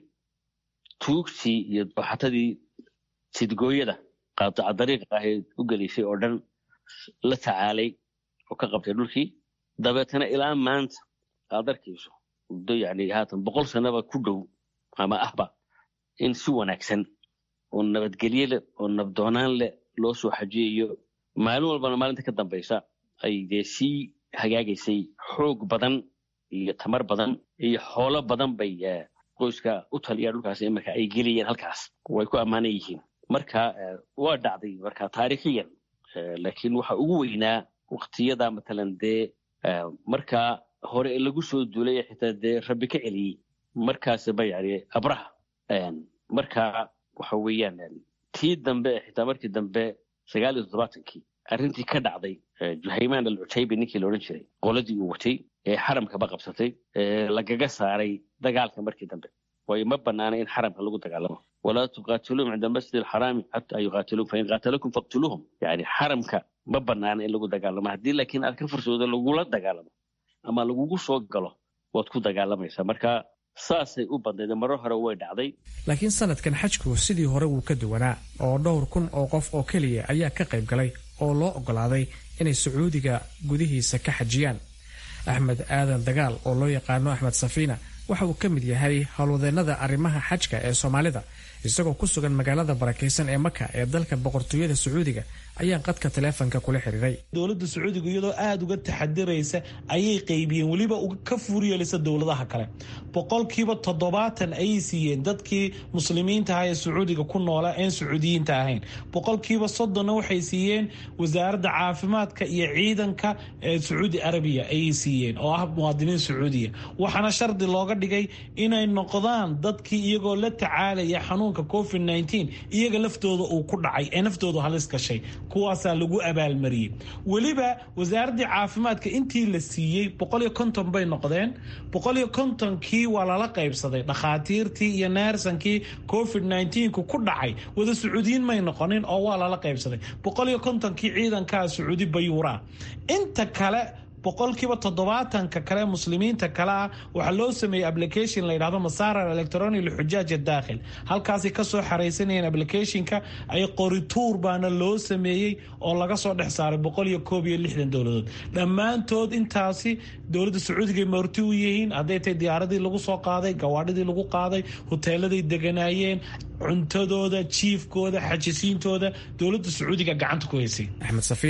tuugtii iyo dooxatadii sidgooyada qaataca dariiqa ahayd u gelisay oo dhan la tacaalay oo ka qabtay dhulkii dabeetana ilaa maanta aad arkayso muddo yani haatan boqol sanaba ku dhow ama ahba in si wanaagsan oo nabadgelye leh oo nabdoonaan leh loo soo xajiyayo maalin walbana maalinta ka dambaysa ay dee sii hagaagaysay xoog badan iyo tamar badan iyo xoolo badan bay qoyska u taliya dhulkaas imarka ay geliyeen halkaas way ku ammaanan yihiin marka waa dhacday marka taariikhiyan laakiin waxa ugu weynaa waktiyada matalan dee markaa hore lagu soo duulay xitaa dee rabbi ka celiyey markaasba yani abraha marka waxa weeyaan tii dambe xitaa markii dambe sagaal iyo toddobaatankii arrintii ka dhacday juhaymaan alcutaybi ninkii la odhan jiray qoladii uu watay ee xaramkaba qabsatay lagaga saaray dagaalka markii dambe waayo ma banaana in xaramka lagu dagaalamo walaa tuqaatiluum cinda almasjid alxaraami xataa yuqaatiluum fain qaatalakum faqtuluuhum yani xaramka ma banaana in lagu dagaalamo haddii laakiin aad ka fursoodo lagula dagaalamo ama lagugu soo galo waad ku dagaalamaysaa marka saasay u badnayd marar hore way dhacday laakiin sanadkan xajku sidii hore wuu ka duwanaa oo dhowr kun oo qof oo keliya ayaa ka qayb galay oo loo oggolaaday inay sacuudiga gudihiisa ka xajiyaan axmed aadan dagaal oo loo yaqaano axmed safiina waxa uu ka mid yahay howlwadeennada arrimaha xajka ee soomaalida isagoo ku sugan magaalada barakaysan ee maka ee dalka boqortooyada sacuudiga ayaan qadka taleefonka kula xiriiray dowladda sacuudiga iyadoo aada uga taxadiraysa ayay qaybiyeen weliba ka fuuryeelisa dowladaha kale boqolkiiba toddobaatan ayay siiyeen dadkii muslimiinta aha ee sacuudiga ku noola een sacuudiyiinta ahayn boqolkiiba soddonna waxay siiyeen wasaaradda caafimaadka iyo ciidanka ee sacuudi arabiya ayay siiyeen oo ah muwaadiniin sacuudiya waxaana shardi looga dhigay inay noqdaan dadkii iyagoo la tacaalaya xanuunka covid nteen iyaga laftooda uu ku dhacay ee naftoodu halis gashay kuwaasaa lagu abaalmariyey weliba wasaaraddii caafimaadka intii la siiyey boqoliyo konton bay noqdeen boqoliyo kontonkii waa lala qaybsaday dhakhaatiirtii iyo neersankii covid nteenku ku dhacay wada sacuudiyiin may noqonin oo waa lala qaybsaday boqoliyo kontonkii ciidankaa sacuudi bayuuraa inta kale boqolkiiba toddobaatanka kale muslimiinta kale ah waxaa loo sameeyey application la yidhahdo masaarar electronic lixujaaj daakhil halkaasay kasoo xaraysanayeen applicationka ay qorituur baana loo sameeyey oo laga soo dhex saaray boqol iyo koob iyo lixdan dowladood dhammaantood intaasi dowladda sacuudiga marti u yihiin hadday tahay diyaaradii lagu soo qaaday gawaadhidii lagu qaaday hoteeladay deganaayeen cuntadooda jiifkooda xajisiintooda dowladda sacuudiga gacanta ku haysay axmed safiina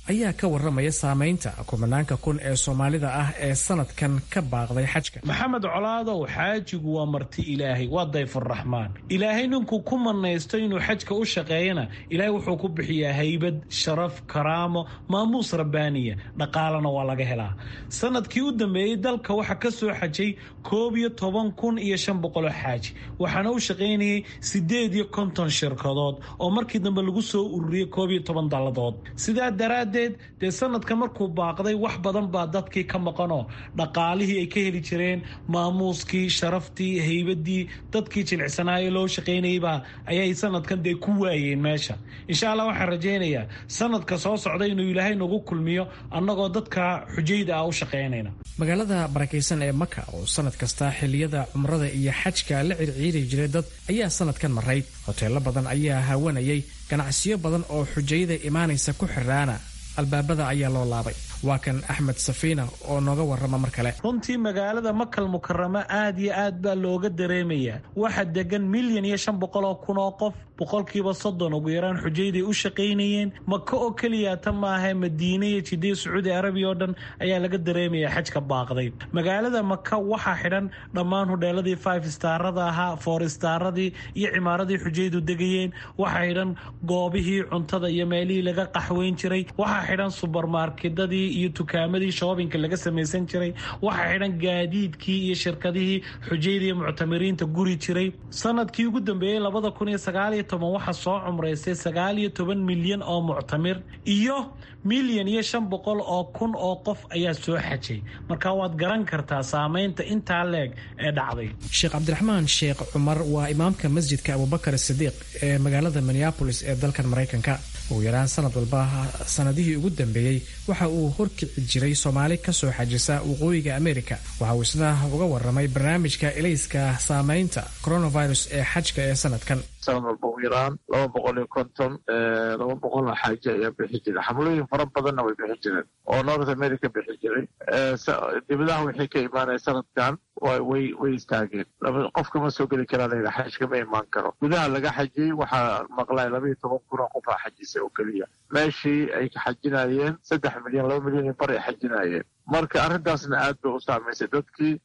ayaa ka waramaya saameynta kumanaanka kun ee soomaalida ah ee sanadkan ka baaqday xajka maxamed colaadow xaajigu waa marti ilaahay waa dayfuraxmaan ilaahay ninkuu ku manaysto inuu xajka u shaqeeyana ilaahay wuxuu ku bixiyaa haybad sharaf karaamo maamuus rabbaaniya dhaqaalana waa laga helaa sanadkii u dambeeyey dalka waxaa ka soo xajay koob iyo toban kun iyo shan boqoloo xaaji waxaana u shaqaynayay sideed iyo konton shirkadood oo markii dambe lagu soo ururiyey koob iyo toban dalladood sidaa daraaddeed dee sanadka markuu baaqday wax badan baa dadkii ka maqanoo dhaqaalihii ay ka heli jireen maamuuskii sharaftii haybadii dadkii jilicsanaayo loo shaqaynayeybaa ayay sanadkan dee ku waayeen meesha insha allah waxaan rajaynayaa sanadka soo socda inuu ilaahay nagu kulmiyo annagoo dadka xujayda ah u shaqaynayna magaalada barakaysan ee maka oo sanad kasta xilliyada cumrada iyo xajka la circiiri jiray dad ayaa sanadkan marayd hoteelo badan ayaa hawanayay ganacsiyo badan oo xujayada imaanaysa ku xiraana albaabada ayaa loo laabay waa kan axmed safiina oo nooga warrama mar kale runtii magaalada makal mukaramo aad iyo aad baa looga dareemayaa waxaa degan milyan iyo shan boqol oo kun oo qof boqolkiiba soddon ugu yaraan xujayday u shaqaynayeen maka oo keliyaata maaha madiine iyo jidaya sacuudi arabiya oo dhan ayaa laga dareemayaa xajka baaqday magaalada maka waxaa xidhan dhammaan hudheeladii five starada ahaa four staradii iyo cimaaradii xujaydu degayeen waxaa xidhan goobihii cuntada iyo meelihii laga qaxweyn jiray waxaa xidhan subermarkedadii iyo tukaamadii shoobinka laga samaysan jiray waxaa xidhan gaadiidkii iyo shirkadihii xujayda iyo muctamiriinta guri jiray sanadkii ugu dambeeyey labada kun iyo sagaal iyo toban waxaa soo cumraystay sagaal iyo toban milyan oo muctamir iyo milyan iyo shan boqol oo kun oo qof ayaa soo xajay marka waad garan kartaa saameynta intaa leeg ee dhacday sheekh cabdiraxmaan sheekh cumar waa imaamka masjidka abubakar sidiiq ee magaalada minneabolis ee dalkan maraykanka ugu yaraan sanad walba sanadihii ugu dambeeyey waxa uu horkici jiray soomaali kasoo xajisa waqooyiga amerika waxa uu isna uga waramay barnaamijka ilayska saameynta coronavirus ee xajka ee sanadkan sanad walba ugu yaraan laba boqol iyo konton laba boqol oo xaaji ayaa bixi jiray xamlooyin fara badanna way bixi jireen oo north america bixi jiray dibadaha wixii ka imaanaya sanadkan way way istaageen qofka ma soo geli karaa layidhi xajka ma imaan karo gudaha laga xajiyey waxaa maqlay laba iyo toban kun oo qofaa xajisay oo keliya meeshii ay ka xajinayeen saddex milyan laba milyan iyo bar ay xajinayeen marka arrintaasna aad bay u saamaysay dadkii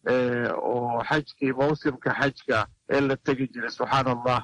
oo xajkii mawsimka xajka ee la tegi jiray subxaan allah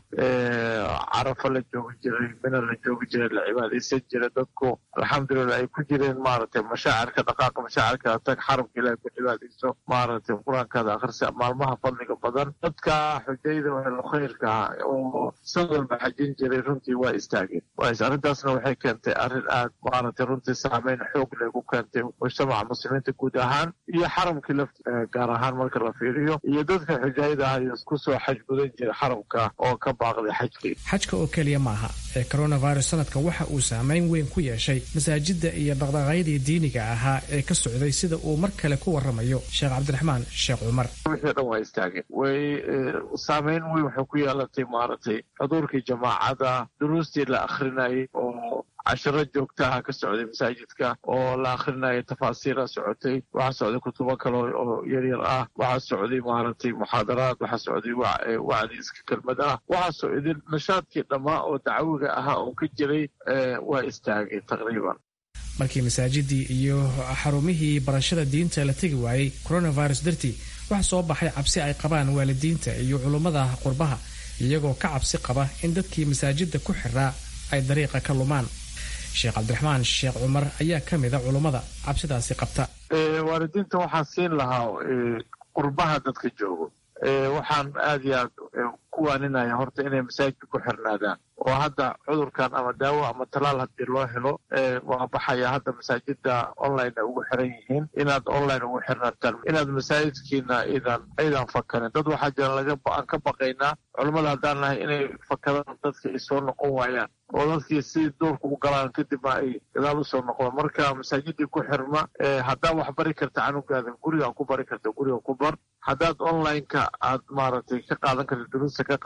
carafa la joogi jiray mina la joogi jiray la cibaadaysan jiray dadku alxamdulilah ay ku jireen maaragtay mashaacirka dhaqaaqa mashaacirka tag xaramka ilahay ku cibaadayso maaragtay qur-aankaada akhrisa maalmaha fadliga badan dadka xujayda wehelo khayrka oo san walba xajin jiray runtii waa istaageen arrintaasna waxay keentay arrin aad maaragtay runtii saameyn xoog leh ku keentay mujtamaca muslimiinta guud ahaan iyo xaramkii lafti gaar ahaan marka la fiiriyo iyo dadka xujayda ah iyo kusoo xajgudan jira xaramka oo ka baaqday xajkii xajka oo keliya maaha ee coronavirus sanadkan waxa uu saameyn weyn ku yeeshay masaajida iyo dhaqdhaqaaqyadii diiniga ahaa ee ka socday sida uu mar kale ku waramayo sheekh cabdiraxmaan sheekh cumar wixii dhan waa istaageen way saameyn weyn waxay ku yeelatay maaragtay xuduurkii jamaacada duruustii la akhrinayay oo cashiro joogtaha ka socday masaajidka oo la akhrinayo tafaasiira socotay waxaa socday kutubo kale oo yaryar ah waxaa socday maaragtay muxaadaraad waxaa socday wacdi iska kelmad ah waxaa socday nashaadkii dhammaa oo dacwiga ahaa oo ka jiray waa istaagay taqriiban markii masaajidii iyo xarumihii barashada diinta la tegi waayey coronavirus dartii waxaa soo baxay cabsi ay qabaan waalidiinta iyo culummada qurbaha iyagoo ka cabsi qaba in dadkii masaajida ku xiraa ay dariiqa ka lumaan sheekh cabdiraxmaan sheekh cumar ayaa ka mida culummada cabsidaasi qabta waalidiinta waxaan siin lahaa qurbaha dadka joogo waxaan aad iyo aad ku waaninaya horta inay masaajidka ku xirnaadaan oo hadda cudurkan ama daawo ama talaal haddii loo helo waa baxaya hadda masaajida online ay ugu xiran yihiin inaad online ugu xirnaataan inaad masaajidkiina idan aydan fakarin dad waxaa jira laga aan ka baqaynaa culammada haddaan nahay inay fakadaan dadka ay soo noqon waayaan oo dadkii si duurka u galaan kadibna ay gadaal usoo noqdaan marka masaajidii ku xirma haddaad wax bari karta canugaada guriga ku bari karta guriga ku bar haddaad online-ka aad maaragtay ka qaadan karta duruusta ka qaado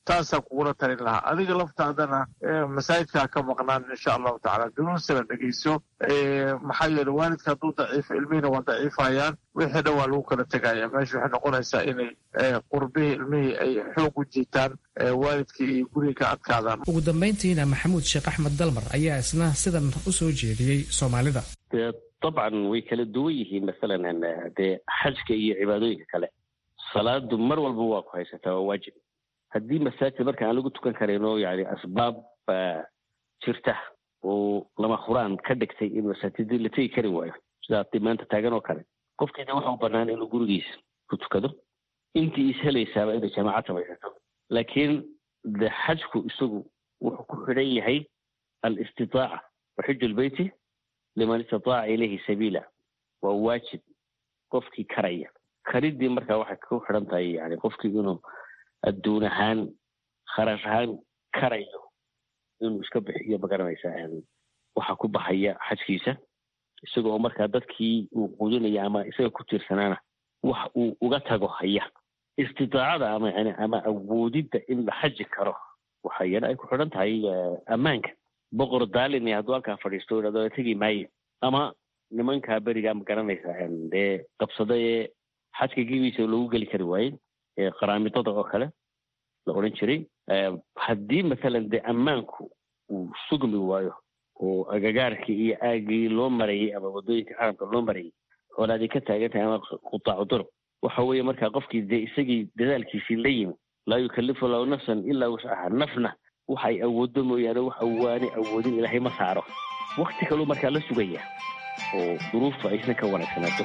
taasaan kugula talin lahaa adiga laftaadana masaajidkaa ka maqnaan insha allahu tacala duruusana dhegeyso maxaa yeele waalidka hadduu daciifo ilmihiina waa daciifayaan wixii dhan waa lagu kala tegaya meesha waxay noqonaysaa inay qurbihii ilmihii ay xoog u jiitaan waalidkii iyo guriga ka adkaadaan ugu dambayntiina maxamuud sheekh axmed dalmar ayaa isna sidan u soo jeediyey soomaalida dee dabcan way kala duwan yihiin masalan dee xajka iyo cibaadooyinka kale salaadu mar walba waa ku haysataa waa waajib haddii masaajid marka aan lagu tukan karayno yani asbaab jirta oo lama huraan ka dhigtay in masaajidii la tegi kari waayo sidaa hadii maanta taagan oo kale qofkiina waxa u banaan inuu gurigiisa ku tukado intii is helaysaaba inay jamaacad samaysato laakiin de xajku isagu wuxuu ku xidhan yahay alistitaaca waxiju lbeyti liman istataaca ilayhi sabiila waa waajib qofkii karaya karidii marka waxay ku xidhan tahay yani qofkii inuu adduun ahaan kharash ahaan karayo inuu iska bixiyo magaranaysaa waxa ku baxaya xajkiisa isaga oo markaa dadkii uu quudinaya ama isaga ku tiirsanaana wax uu uga tago haya istitaacada ama yani ama awoodidda in la xaji karo waxa iyana ay ku xidhan tahay ammaanka boqor daalin hadduu halkaa fadhiisto idhahdo tegi maayo ama nimankaa berigaa ma garanaysaa dee qabsada ee xajka gebiisa loogu geli kari waayey ee qaraamidada oo kale la odhan jiray haddii mathalan dee ammaanku uu sugmi waayo oo agagaarkii iyo aagii loo marayay ama waddooyinka xaramka loo marayay xoolaadii ka taagan tahay ama qutaacu durub waxa weeye markaa qofkii dee isagii dadaalkiisii la yimi laa yukallifu lahu nafsan ilaa wuscaha nafna waxay awooddo mooyaane wax awaani awoodin ilaahay ma saaro wakti kaluu markaa la sugaya oo duruuftu aysan ka wanaagsanaato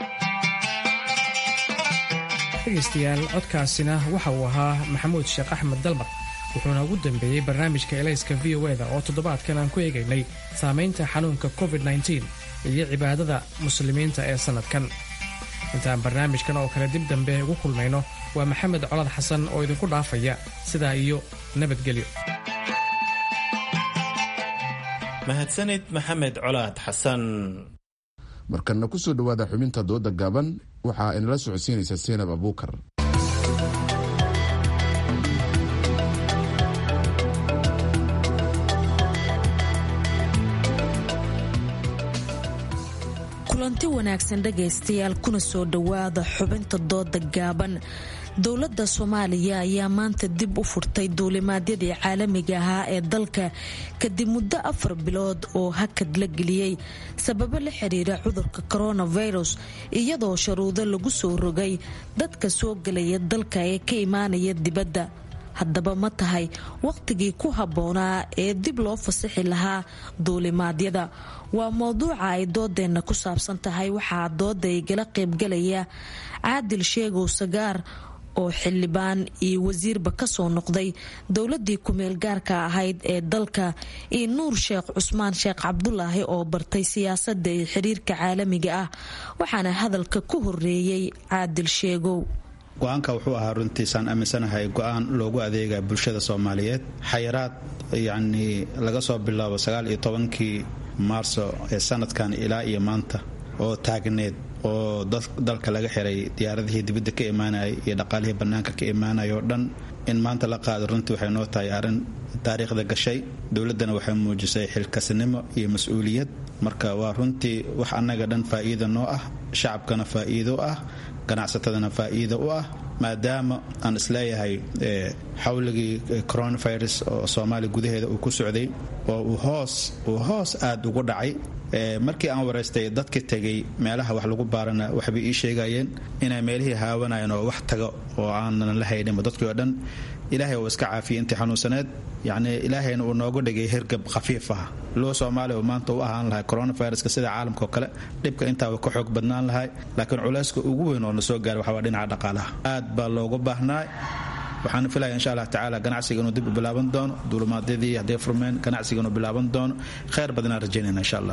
dhegaystayaal codkaasina waxa uu ahaa maxamuud sheekh axmed dalmar wuxuuna ugu dambeeyey barnaamijka elayska v o eda oo toddobaadkan aan ku eegaynay saamaynta xanuunka covid nteen iyo cibaadada muslimiinta ee sannadkan intaan barnaamijkan oo kale dib dambe ugu kulmayno waa maxamed colad xasan oo idinku dhaafaya sidaa iyo nabadgelyo mahadsanid maxamed colaad xasan markanna ku soo dhowaada xubinta dooda gaaban waxaa inala socodsiinaysa seenab abuukar kulanti wanaagsan dhegaystayaal kuna soo dhowaada xubinta dooda gaaban dowladda soomaaliya ayaa maanta dib u furtay duulimaadyadii caalamiga ahaa ee dalka kadib muddo afar bilood oo hakad la geliyey sababo la xiriira cudurka coronavirus iyadoo sharuudo lagu soo rogay dadka soo gelaya dalka ee ka imaanaya dibadda haddaba ma tahay wakhtigii ku habboonaa ee dib loo fasaxi lahaa duulimaadyada waa mowduuca ay doodeenna ku saabsan tahay waxaa dooda igala qaybgalaya caadil sheegow sagaar oo xildhibaan iyo wasiirba kasoo noqday dowladii kumeel gaarka ahayd ee dalka iyo nuur sheekh cusmaan sheekh cabdulaahi oo bartay siyaasada iyo xiriirka caalamiga ah waxaana hadalka ku horeeyey caadil sheegow go-aanka wuxuu ahaa runtiisaan aaminsanahay go-aan loogu adeega bulshada soomaaliyeed xayiraad yacnii laga soo bilaabo sagaal iyo tobankii maarso ee sanadkan ilaa iyo maanta oo taagneed oo dalka laga xiray diyaaradihii dibadda ka imaanayay iyo dhaqaalihii bannaanka ka imaanaya oo dhan in maanta la qaado runtii waxay noo tahay arrin taariikhda gashay dowladdana waxay muujisay xilkasnimo iyo mas-uuliyad marka waa runtii wax annaga dhan faa'iida noo ah shacabkana faa'iido ah ganacsatadana faa'iida u ah maadaama aan isleeyahay xawligii coronavirus oo soomaaliya gudaheeda uu ku socday oo uu hoos uu hoos aada ugu dhacay markii aan waraystay dadka tegay meelaha wax lagu baarana waxbay ii sheegayeen inay meelihii haawanayeen oo wax tago oo aanan la hayninba dadkii oo dhan ilaahay uu iska caafiyay intii xanuunsaneed yacni ilaahayna uu noogu dhigay hirgab khafiif ah loo soomaaliya oo maanta u ahaan lahay coronaviruska sida caalamka oo kale dhibka intaaba ka xoog badnaan lahay laakiin culayska ugu weyn oo na soo gaaray waxaa waa dhinaca dhaqaalaha aad baa loogu baahnaa waxaana filaya insha allah tacaala ganacsiga inuu dib u bilaaban doono duulumaadyadii hadday furmeen ganacsiga inuu bilaaban doono khayr badanaan rajaynayna insha allah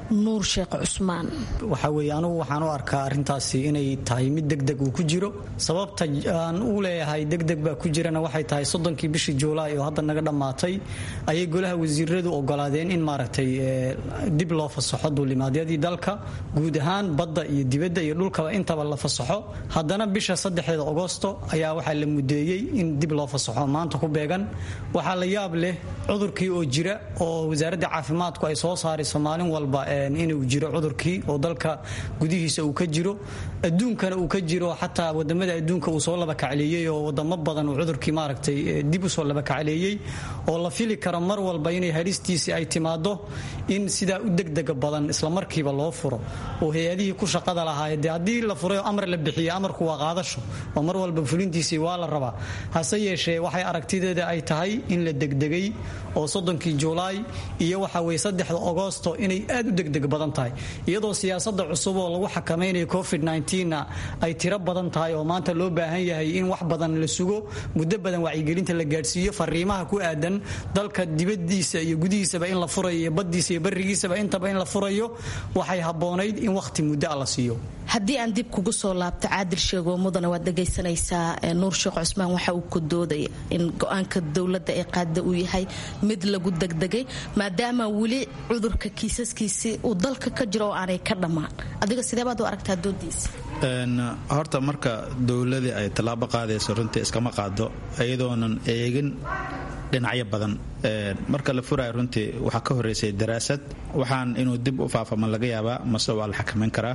nuur sheekh cusmaan waxa weeye anugu waxaan u arkaa arrintaasi inay tahay mid degdeg uu ku jiro sababta aan u leeyahay degdeg baa ku jirana waxay tahay soddonkii bishii juulaay oo hadda naga dhammaatay ayay golaha wasiiradu ogolaadeen in maaragtay dib loo fasaxo duulimaadyadii dalka guud ahaan badda iyo dibadda iyo dhulkaba intaba la fasaxo haddana bisha saddexdeeda agosto ayaa waxaa la mudeeyey in dib loo fasaxo maanta ku beegan waxaa la yaab leh cudurkii oo jira oo wasaaradda caafimaadku ay soo saarayso maalin walba inuu jiro cudurkii oo dalka gudihiisa uu ka jiro adduunkana uu ka jiro xataa wadamada adduunka uu soo labakacleeyey oo wadamo badan uu cudurkii maaragtay dib usoo labakacleeyey oo la fili karo mar walba inay halistiisii ay timaado in sidaa u degdega badan islamarkiiba loo furo oo hay-adihii ku shaqada lahaay dee haddii la furay amar la bixiye amarku waa qaadasho oo mar walba fulintiisii waa la rabaa hase yeeshee waxay aragtideeda ay tahay in la degdegay oo soddonkii juulaay iyo waxa weye saddexda agosto inay aad u degdeg badan tahay iyadoo siyaasada cusub oo lagu xakamaynayo covid na ay tiro badan tahay oo maanta loo baahan yahay in wax badan la sugo muddo badan wacyigelinta la gaadhsiiyo fariimaha ku aadan dalka dibadiisa iyo gudihiisaba in la furayo iyo badiisa iyo barigiisaba intaba in la furayo waxay habboonayd in wakhti muddo a la siiyo haddii aan dib kugu soo laabto caadil sheego mudana waad dhagaysanaysaa nuur sheekh cusmaan waxa uu ku doodaya in go-aanka dowladda ee qaada uu yahay mid lagu degdegay maadaama weli cudurka kiisaskiisii uu dalka ka jiro oo aanay ka dhammaan adiga sideebaad u aragtaa doodiisa horta marka dowladii ay tallaabo qaadayso runtii iskama qaado iyadoonan eegin dhinacyo badan marka la furaayo runtii waxaa ka horeysay daraasad waxaan inuu dib u faafama laga yaabaa mase waa la xakamayn karaa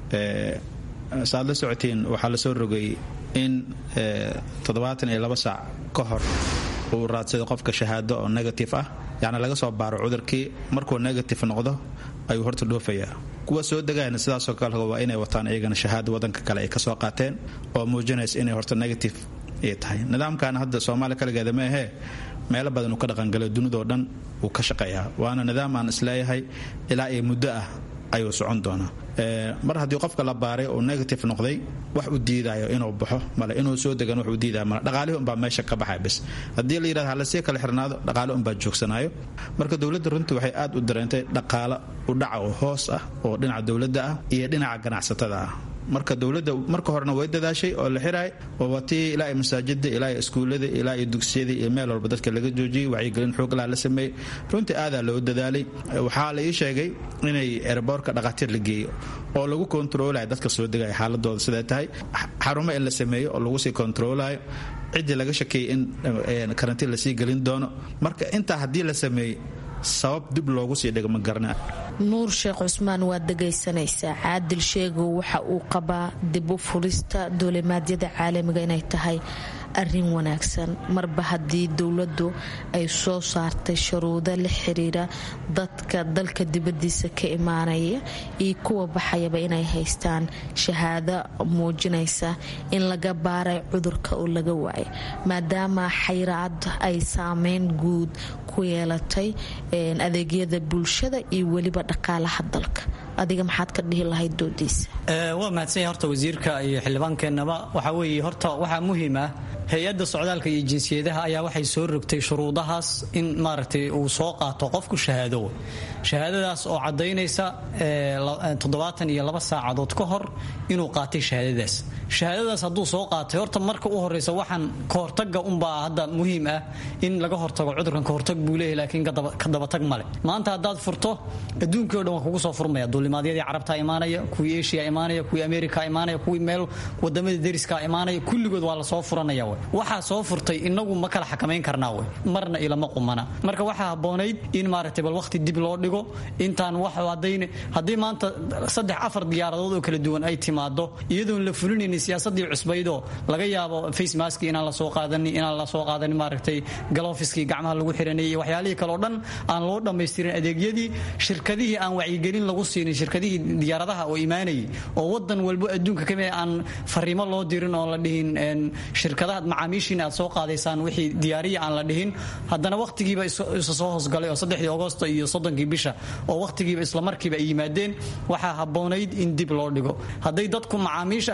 saaad la socotiin waxaa la soo rogay in toddobaatan iyo laba saac ka hor uu raadsaday qofka shahaado oo negative ah yacni laga soo baaro cudurkii markuu negative noqdo ayuu horta dhoofayaa kuwa soo degayna sidaasoo kale waa inay wataan iyagana shahaado wadanka kale ay kasoo qaateen oo muujinaysa inay horta negative ay tahay nidaamkan hadda soomaaliya kaligeeda ma ahee meelo badan uu ka dhaqangalo dunidoo dhan uu ka shaqeeyaa waana nidaam aan isleeyahay ilaa iyo muddo ah ayuu socon doonaa mar haddii qofka la baaray oo negative noqday wax u diidayo inuu baxo male inuu soo degan wax u diidayo male dhaqaalihi unbaa meesha ka baxay bis haddii la yidhahdo halasii kala xirnaado dhaqaale unbaa joogsanayo marka dowladda runtii waxay aad u dareentay dhaqaale u dhaca oo hoos ah oo dhinaca dowladda ah iyo dhinaca ganacsatada ah marka dowladda marka horena way dadaashay oo la xiraay oo watii ilaa iyo masaajida ilaa iyo iskuullada ilaa iyo dugsiyada iyo meel walba dadka laga joojiyey wacyigelin xooglaha la sameeyey runtii aadaa loo dadaalay waxaa la ii sheegay inay erboorka dhaqaatiir la geeyo oo lagu kontaroolayo dadka soo degaya xaaladooda siday tahay xarumo in la sameeyo oo lagu sii kontaroolayo ciddii laga shakeeyey in karantiin lasii gelin doono marka intaa haddii la sameeyey sabab dib loogu sii dhigo ma garana nuur sheekh cusmaan waad dhagaysanaysaa caadil sheegow waxa uu qabaa dib u furista duulimaadyada caalamiga inay tahay arin wanaagsan marba haddii dowladdu ay soo saartay shuruudo la xiriira dadka dalka dibadiisa ka imaanaya iyo kuwa baxayaba inay haystaan shahaado muujinaysa in laga baaray cudurka oo laga waayay maadaama xayraad ay saameyn guud ku yeelatay adeegyada bulshada iyo weliba dhaqaalaha dalka adiga maxaad ka dhihi lahayd doodiisa waa mahadsanya horta wasiirka iyo xildhibaankeenaba waxaa weeye horta waxaa muhiim ah hay-adda socdaalka iyo jinsiyadaha ayaa waxay soo rogtay shuruudahaas in maaragtay uu soo qaato qofku shahaado shahaadadaas oo caddaynaysa toddobaatan iyo laba saacadood ka hor inuu qaatay shahaadadaas shahaadadaas hadduu soo qaatay horta marka u horeysa waxaan kahortaga unbaa hadda muhiim ah in laga hortago cudurkan kahortag buu leeyahy laakiin ka dabatag male maanta haddaad furto adduunkii o dhan waa kugu soo furmaya duulimaadyadii carabta imaanaya kuwii asia imaanaya kuwii america imaanaya kuwii meel wadamada deriska imaanaya kulligood waa lasoo furanaya waxaa soo furtay inagu ma kala xakamayn karnaa w marna ilama qumana marka waxaa habboonayd in maaragtay bal waqti dib loo dhigo intaan wax haddii maanta saddex afar diyaaradood oo kala duwan ay timaado iyadoon la fulinaynin siyaasadii cusbaydoo laga yaabo facemaski inaan lasoo qaadanin inaan lasoo qaadanin maaragtay galofiskii gacmaha lagu xiranayay iyo waxyaalihii kaleo dhan aan loo dhammaystirin adeegyadii shirkadihii aan wacyigelin lagu siinin shirkadihii diyaaradaha oo imaanayay oo wadan walbo adduunka kamid aan fariimo loo dirin oo la dhihin shirkadaha macaamiishiina aad soo qaadaysaan wixii diyaariya aan la dhihin haddana wakhtigiiba isa soo hoosgalay oo saddexdii agosto iyo soddonkii bisha oo wakhtigiiba islamarkiiba ay yimaadeen waxaa habboonayd in dib loo dhigo hadday dadku macaamiisha ay soo galaan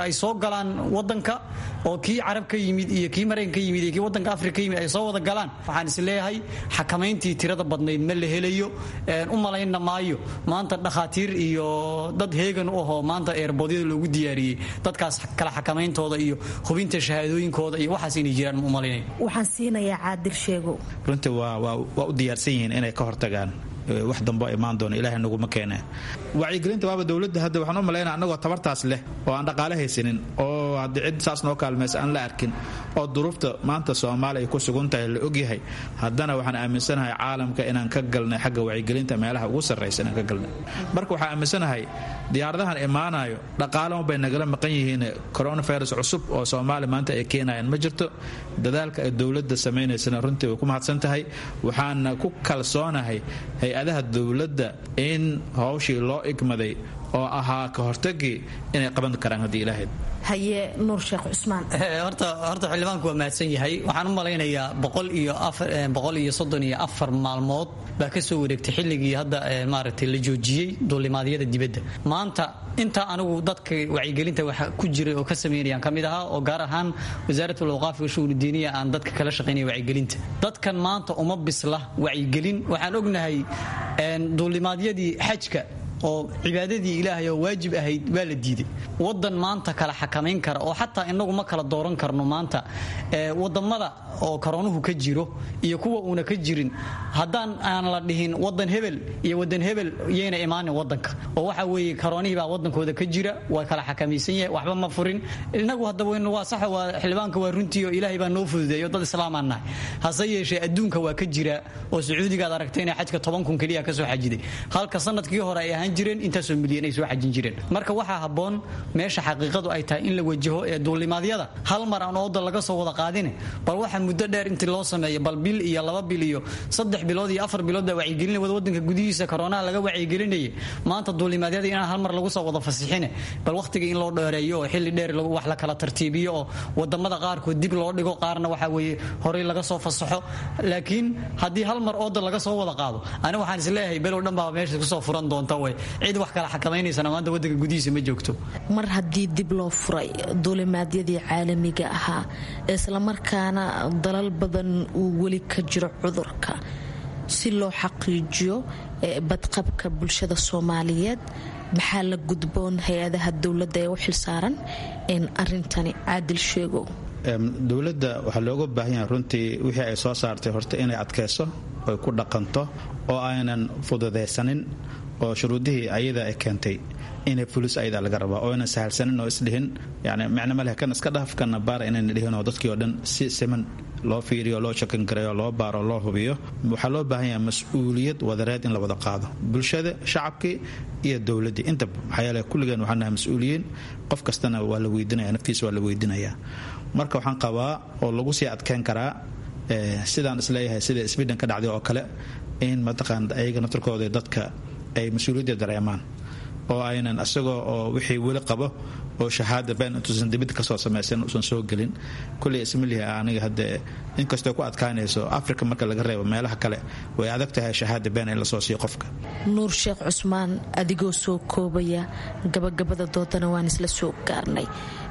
galaan wadanka oo kii carab ka yimid iyo kii maraykan ka yimid iyo kii wadanka afrika ka yimid ay soo wada galaan waxaan is leeyahay xakamayntii tirada badnayd ma la helayo u malayna maayo maanta dhakhaatiir iyo dad heegan u ahoo maanta eerboodyada loogu diyaariyey dadkaas kala xakamayntooda iyo hubinta shahaadooyinkooda iyo waxaas inay jiraan ma u malaynayo waxaan siinayaa caadil sheego runtii waa u diyaarsan yihiin inay ka hortagaan wax dambo imaan doono ilahay naguma keene wacyigelinta waaba dowladda hadda waxaan u malaynaa annagoo tabartaas leh oo aan dhaqaale haysanin oo haddii cid saas noo kaalmaysa aan la arkin oo duruufta maanta soomaaliya ku sugan tahay la ogyahay haddana waxaan aaminsanahay caalamka inaan ka galnay xagga wacyigelinta meelaha ugu sarraysa inaan ka galnay marka waxaan aaminsanahay diyaaradahan imaanayo dhaqaalama bay nagala maqan yihiin coronavirus cusub oo soomaaliya maanta ay keenayaan ma jirto dadaalka ay dowladda samaynaysana runtii way ku mahadsan tahay waxaana ku kalsoonahay hay-adaha dowladda in hawshii loo igmaday oo ahaa ka hortagii inay qaban karaan haddii ilaahayd haye nuur sheekh cusmaan horta horta xildhibaanku waa mahadsan yahay waxaan u malaynayaa boqol iyo boqol iyo soddon iyo afar maalmood baa ka soo wareegtay xilligii hadda maaragtay la joojiyey duulimaadyada dibadda maanta inta anigu dadka wacyigelinta wax ku jiray oo ka sameynayaan ka mid ahaa oo gaar ahaan wasaaratul awqaaf wa shu'uun diiniya aan dadka kala shaqaynaya wacyigelinta dadkan maanta uma bisla wacyigelin waxaan ognahay duulimaadyadii xajka oo cibaadadii ilaahay oo waajib ahayd waa la diiday wadan maanta kala xakamayn kara oo xataa inagu ma kala dooran karno maanta wadamada oo koroonuhu ka jiro iyo kuwa uuna ka jirin haddaan aan la dhihin wadan hebel iyo wadan hebel yayna imaanin wadanka oo waxa weeye karoonihii baa wadankooda ka jira waa kala xakamaysan yahay waxba ma furin inagu haddaba waa sax waa xildhibaanka waa runtii oo ilaahay baa noo fududeeyo dad islaamaan nahay hase yeeshee adduunka waa ka jira oo sacuudigaad aragtay inay xajka toban kun keliya kasoo xajiday halka sanadkii hore ay ahaan jireen intaasoo milyan ay soo xajin jireen marka waxaa habboon meesha xaqiiqadu ay tahay in la wajaho ee duulimaadyada hal mar aan ooda laga soo wada qaadine bal waxa muddo dheer intii loo sameeyo bal bil iyo laba bil iyo saddex bilood iyo afar bilood baa wacyigelin wada wadanka gudihiisa koronaha laga wacyigelinayay maanta duulimaadyada inaan hal mar lagu soo wada fasixine bal wakhtiga in loo dheereeyo oo xilli dheer wax la kala tartiibiyo oo wadamada qaarkood dib loo dhigo qaarna waxa weeye horey laga soo fasaxo laakiin haddii hal mar ooda laga soo wada qaado ani waxaan isleeyahay below dhan baa meesha kusoo furan doonta way cid wax kala xakamaynaysan maanta wadanka gudihiisa ma joogto mar haddii dib loo furay duulimaadyadii caalamiga ahaa islamarkaana dalal badan uu weli ka jiro cudurka si loo xaqiijiyo badqabka bulshada soomaaliyeed maxaa la gudboon hay-adaha dowladda ee u xilsaaran in arintani caadil sheego dowladda waxaa looga baahan yahay runtii wixii ay soo saartay horta inay adkayso oy ku dhaqanto oo aynan fududaysanin oo shuruudihii ayada ay keentay inay fulis ayada laga rabaa oo aynan sahalsanin oo isdhihin yani micno ma leh kan iska dhaf kana baara inayna dhihin oo dadkii oo dhan si siman loo fiiriyo loo shakan gareeyo loo baaro loo hubiyo waxaa loo baahan yahay mas-uuliyad wadareed in la wada qaado bulshada shacabkii iyo dowladdii intaba maxaa yeele kulligeen waxaan nahay mas-uuliyiin qof kastana waa la weydinaya naftiisa waa la weydinayaa marka waxaan qabaa oo lagu sii adkeyn karaa sidaan isleeyahay sida sweden ka dhacday oo kale in mataqaan ayaga naftarkooda dadka ay mas-uuliyadda dareemaan oo aynan isagoo oo wixii weli qabo oo shahaada been intuusan dibadda kasoo samaysan uusan soo gelin kulley ismilihi aniga hadde inkastoo ku adkaanayso africa marka laga reebo meelaha kale way adag tahay shahaada been in lasoo siiyo qofka nuur sheekh cusmaan adigoo soo koobaya gabagabada doodana waan isla soo gaarnay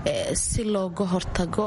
si looga hortago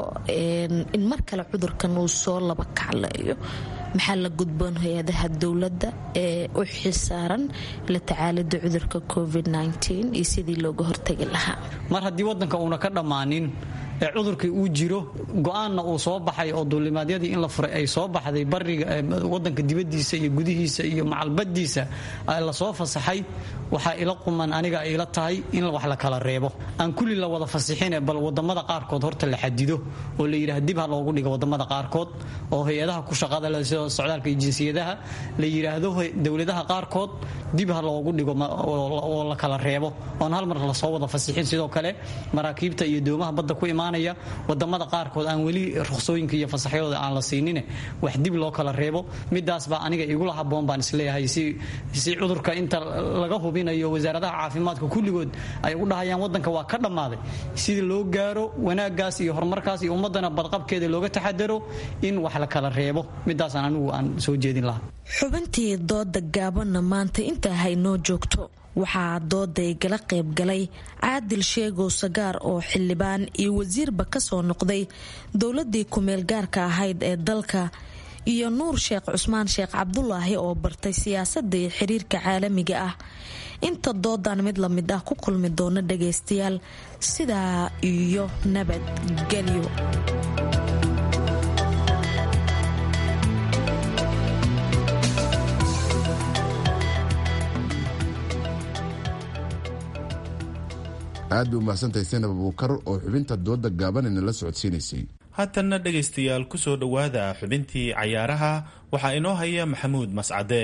in mar kale cudurkan uu soo laba kacleeyo maxaa la gudboon hay-adaha dowladda ee u xilsaaran la tacaalida cudurka covid iyo sidii looga hortagi lahaa mar haddii wadanka uuna ka dhammaanin ee cudurkii uu jiro go-aanna uu soo baxay oo duulimaadyadii in la furay ay soo baxday bariga wadanka dibadiisa iyo gudihiisa iyo macalbadiisa lasoo fasaxay waxaa ila quman aniga ay ila tahay in wax la kala reebo aan kulli la wada fasixine bal wadamada qaarkood horta la xadido oo la yidhaha dib ha loogu dhigo wadamada qaarkood oo hay-adaha ku shaqada leh sida socdaalka iyo jinsiyadaha la yidhaahdo dowladaha qaarkood dib ha loogu dhigo oo la kala reebo oon hal mar lasoo wada fasixin sidoo kale maraakiibta iyo doomaha badda ku imaanaya wadamada qaarkood aan weli ruqsooyinka iyo fasaxyadooda aan la siinine wax dib loo kala reebo midaas baa aniga igula haboon baan isleeyahay si cudurka inta laga hubinayo wasaaradaha caafimaadka kulligood ay u dhahayaan wadanka waa ka dhammaaday sida loo gaaro wanaagaas iyo horumarkaas iyo ummadana badqabkeeda looga taxadaro in wax la kala reebo midaasaan anigu aan soo jeedin lahaa xubintii dooda gaabanna maanta intaa haynoo joogto waxaa dooday gala qaybgalay caadil sheegow sagaar oo xildhibaan iyo wasiirba kasoo noqday dowladii kumeel gaarka ahayd ee dalka iyo nuur sheekh cusmaan sheekh cabdulaahi oo bartay siyaasadda iyo xiriirka caalamiga ah inta doodan mid lamid ah ku kulmi doona dhagaystayaal sidaa iyo nabadgelyo aad bay umahsantahay senab abuukar oo xubinta dooda gaabanayna la socodsiinaysay haatanna dhegaystayaal ku soo dhowaada xubintii cayaaraha waxaa inoo haya maxamuud mascade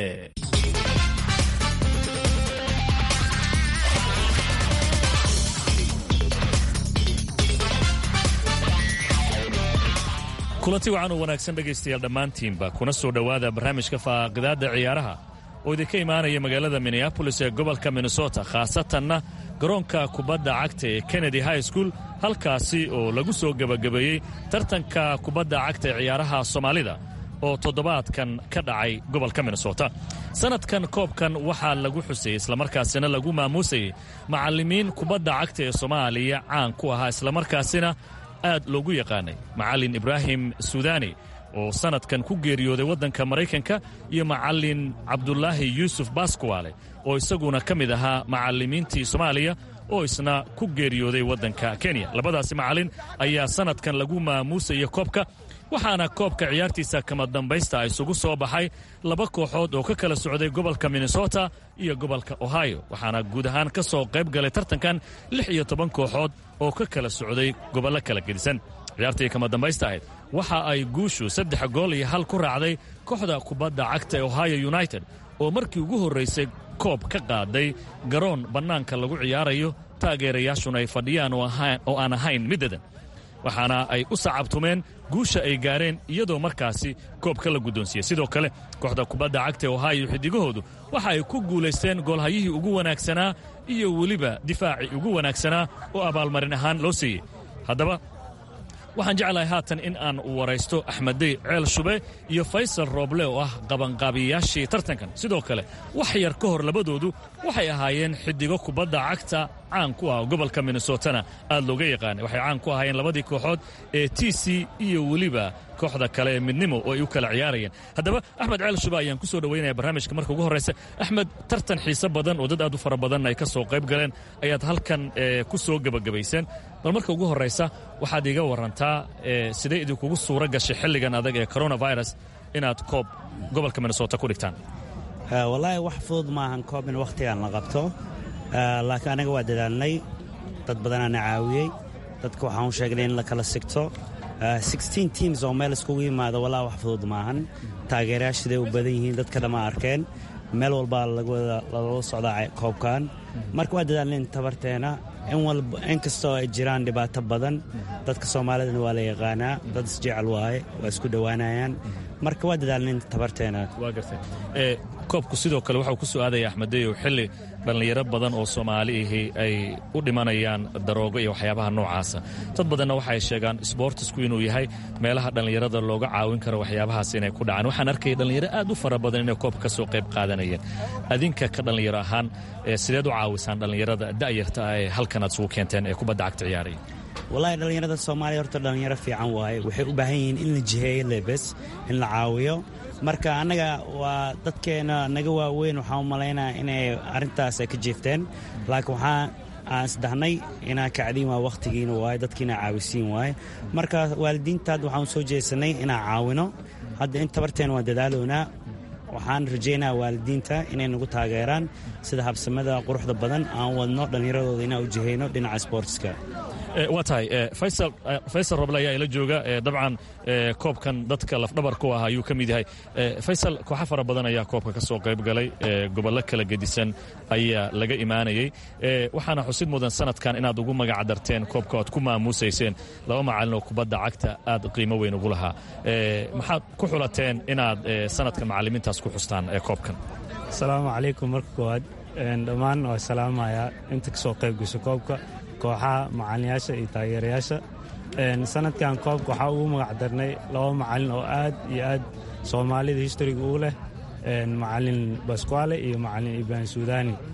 kulanti wacan oo wanaagsan dhegaystayaal dhammaantiinba kuna soo dhowaada barnaamijka faaqidaadda ciyaaraha oo idinka imaanaya magaalada minneabolis ee gobolka minnesota khaasatanna garoonka kubadda cagta ee kennedy high school halkaasi oo lagu soo gebagabeeyey tartanka kubadda cagta ee ciyaaraha soomaalida oo toddobaadkan ka dhacay gobolka minnesota sannadkan koobkan waxaa lagu xusayey islamarkaasina lagu maamuusayey macallimiin kubadda cagta ee soomaaliya caan ku ahaa islamarkaasina aad loogu yaqaanay macallin ibraahim suudani oo sannadkan ku geeriyooday waddanka maraykanka iyo macallin cabdulaahi yuusuf baskuwaale oo isaguna ka mid ahaa macallimiintii soomaaliya oo isna ku geeriyooday waddanka kenya labadaasi macallin ayaa sannadkan lagu maamuusaya koobka waxaana koobka ciyaartiisa kama dambaysta isugu soo baxay laba kooxood oo ka kala socday gobolka minnesota iyo gobolka ohio waxaana guud ahaan ka soo qayb galay tartankan lix iyo toban kooxood oo ka kala socday gobollo kala gedisan ciyaartii kama dambaysta ahayd waxa ay guushu saddex gool iyo hal ku raacday kooxda kubadda cagta ee ohio united oo markii ugu horraysay koob ka qaaday garoon bannaanka lagu ciyaarayo taageerayaashuna ay fadhiyaan oo aan ahayn middadan waxaana ay u sacabtumeen guusha ay gaareen iyadoo markaasi koobka la guddoonsiiyey sidoo kale kooxda kubadda cagta ee ohio xidigahoodu waxa ay ku guulaysteen goolhayihii ugu wanaagsanaa iyo weliba difaacii ugu wanaagsanaa oo abaalmarin ahaan loo siiyey haddaba waxaan jeclahay haatan in aan waraysto axmeddey ceel shube iyo faysal rooble oo ah qabanqaabiyayaashii tartankan sidoo kale wax yar ka hor labadoodu waxay ahaayeen xidigo kubadda cagta caan ku ah gobolka minnesotana aad looga yaqaanay waxay caan ku ahaayeen labadii kooxood ee t c iyo weliba kooxda kale ee midnimo oo ay u kala ciyaarayeen haddaba axmed ceel shube ayaan ku soo dhowaynaya barnaamijka marka ugu horraysa axmed tartan xiise badan oo dad aad u fara badan ay ka soo qayb galeen ayaad halkan ku soo gebagabayseen bal marka ugu horraysa waxaad iiga warantaa sidee idinkugu suura gashay xilligan adag ee coronavirus inaad koob gobolka minnesota ku dhigtaan wallaahi wax fudud maahan koob in wakhtigan la qabto laakiin anaga waa dadaalnay dad badanaana caawiyey dadka waxaan u sheegnay in la kala sigto teams oo meel iskugu yimaado wallaahi wax fudud maahan taageerayaashiday u badan yihiin dadka dhamma arkeen meel walbaa lala socdaa koobkan marka waa dadaalnayn tabarteena in kastoo ay jiraan dhibaato badan dadka soomaalidana waa la yaqaanaa dad isjecel waaye waa isku dhowaanayaan marka waa dadaalnayn tabarteena koobku sidoo kale waxau ku soo aadaya axmedeyow xilli dhallinyaro badan oo soomaali ahi ay u dhimanayaan daroogo iyo waxyaabaha noocaasa dad badanna waxay sheegaan sboortisku inuu yahay meelaha dhallinyarada looga caawin karo waxyaabahaas inay ku dhacaan waxaan arkaya dhallinyaro aad u fara badan inay koobka ka soo qayb qaadanayeen adinka ka dhallinyaro ahaan sideed u caawisaan dhallinyarada da'yarta ah ee halkan aad isugu keenteen ee kubadda cagta ciyaaraya wallaahi dhallinyarada soomaaliya horta dhallinyaro fiican waaye waxay u baahan yihiin in la jiheeyo lebes in la caawiyo marka annaga waa dadkeena naga waaweyn waxaan u malaynaya inay arrintaas ay ka jeefteen laakiin waxaa aan isdahnay inaan kacdiin waa wakhtigiina waaye dadkiina caawisiin waaye marka waalidiintaad waxaan u soo jeesanay inaan caawino hadda in tabarteen waan dadaalownaa waxaan rajaynaa waalidiinta inay nagu taageeraan sida habsamada quruxda badan aan wadno dhallinyaradooda inaan u jihayno dhinaca sboortiska waa tahay faysal roble ayaa ila jooga dabcan koobkan dadka lafdhabar ku ah ayuu ka mid yahay faysal kooxa fara badan ayaa koobka ka soo qayb galay gobollo kala gedisan ayaa laga imaanayey waxaana xusid mudan sanadkan inaad ugu magac darteen koobka oad ku maamuusayseen laba macalin oo kubadda cagta aad qiimo weyn ugu lahaa maxaad ku xulateen inaad sanadkan macalimiintaas ku xustaan koobkan asalaamu calaykum marka koowaad dhammaan waa salaamayaa inta kasoo qayb gasho koobka kooxaha macalinayaasha iyo taageerayaasha sanadkan koobka waxaa ugu magac darnay laba macalin oo aad iyo aad soomaalida historiga uu leh macalin basquale iyo macalin ibrahim suudani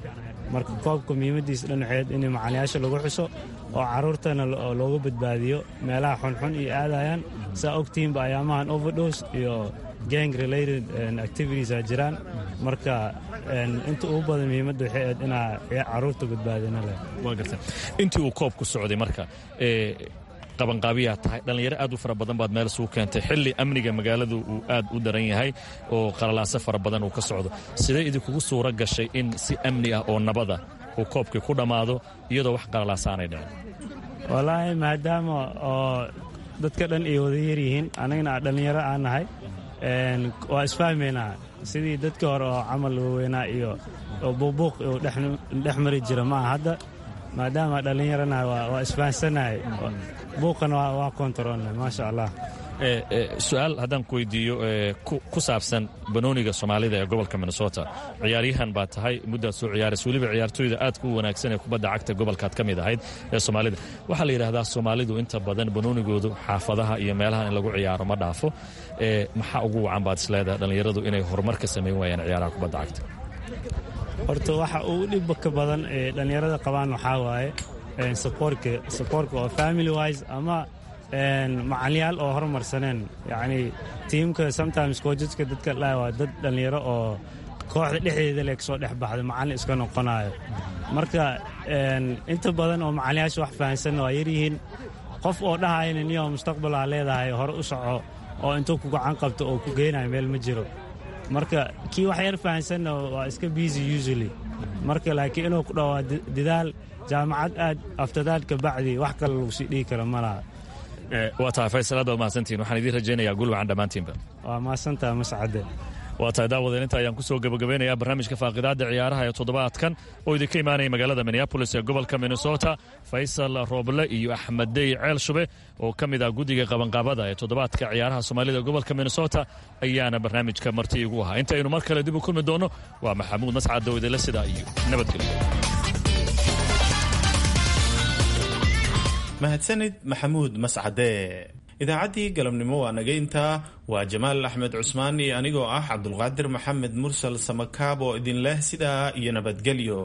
marka koobka muhiimadiisa dhinaceed in macalinayaasha lagu xuso oo caruurtana looga badbaadiyo meelaha xunxun iyo aadayaan saa ogtihiinba ayaamahan overdose iyo gang related activities a jiraan marka inta ugu badan muhiimadda waxay ahayd inaa caruurta badbaadina leh waa garta intii uu koobku socday marka qabanqaabiyaa tahay dhallinyaro aad u fara badan baad meel isugu keentay xilli amniga magaaladu uu aad u daran yahay oo qalalaaso fara badan uu ka socdo sidee idinkugu suura gashay in si amni ah oo nabada uu koobkii ku dhammaado iyadoo wax qalalaasaanay dhicin wallaahi maadaama oo dadka dhan ay wada yaryihiin annagana dhallinyaro aan nahay waa isfahmaynaa sidii dadkii hore oo camal waaweynaa iyo buubuuq uu dhex mari jira maaha hadda maadaama dhallinyarana waa isfahansanahay buuqana waa kontaroolna maasha allah su-aal haddaan ku weydiiyo ku saabsan banooniga soomaalida ee gobolka minnesota ciyaaryahan baa tahay muddaad soo ciyaaraysa weliba ciyaartooyda aadka u wanaagsan ee kubadda cagta gobolkaad ka mid ahayd ee soomaalida waxaa la yidhaahdaa soomaalidu inta badan banoonigoodu xaafadaha iyo meelahan in lagu ciyaaro ma dhaafo maxaa ugu wacan baad isleedahay dhallinyaradu inay horumar ka samayn waayaan ciyaaraha kubadda cagta horta waxa ugu dhibba ka badan ee dhallinyarada qabaan waxaa waaye saboorka oo family wise ama macalyaal oo horumarsaneen yacni tiimka sometimes koojadka dadka dhaha waa dad dhallinyaro oo kooxda dhexdeeda le kasoo dhex baxda macallin iska noqonayo marka inta badan oo macalyaasha wax fahansanna waa yaryihiin qof oo dhahayna niyo mustaqbalaa leedahay hore u soco oo intuu ku gacan qabto oo ku geynayo meel ma jiro marka kii wax yar fahansanna waa iska busy usually marka laakiin inuu ku dhawaa dadaal jaamacad aad aftadaad ka bacdi wax kale lagu sii dhigi kara ma laha waa tahay faysal aad baad mahadsantihin waxaan idiin rajaynayaa guul wacan dhammaantiinba waa mahadsantaha mascade waa tahay daawadeen inta ayaan kusoo gabagabeynayaa barnaamijka faaqidaadda ciyaaraha ee toddobaadkan oo idinka imaanaya magaalada minneabolis ee gobolka minnesota faysal rooble iyo axmed dey ceel shube oo ka mid ah guddiga qabanqaabada ee toddobaadka ciyaaraha soomaalida gobolka minnesota ayaana barnaamijka marti igu ahaa intaynu mar kale dib u kulmi doonno waa maxamuud mascad dowdele sidaa iyo nabadgelyo mahadsanid maxamuud mascade idaacaddii galabnimo waa naga intaa waa jamaal axmed cusmaan iyo anigoo ah cabdulqaadir maxamed mursal samakaab oo idin leh sidaa iyo nabadgelyo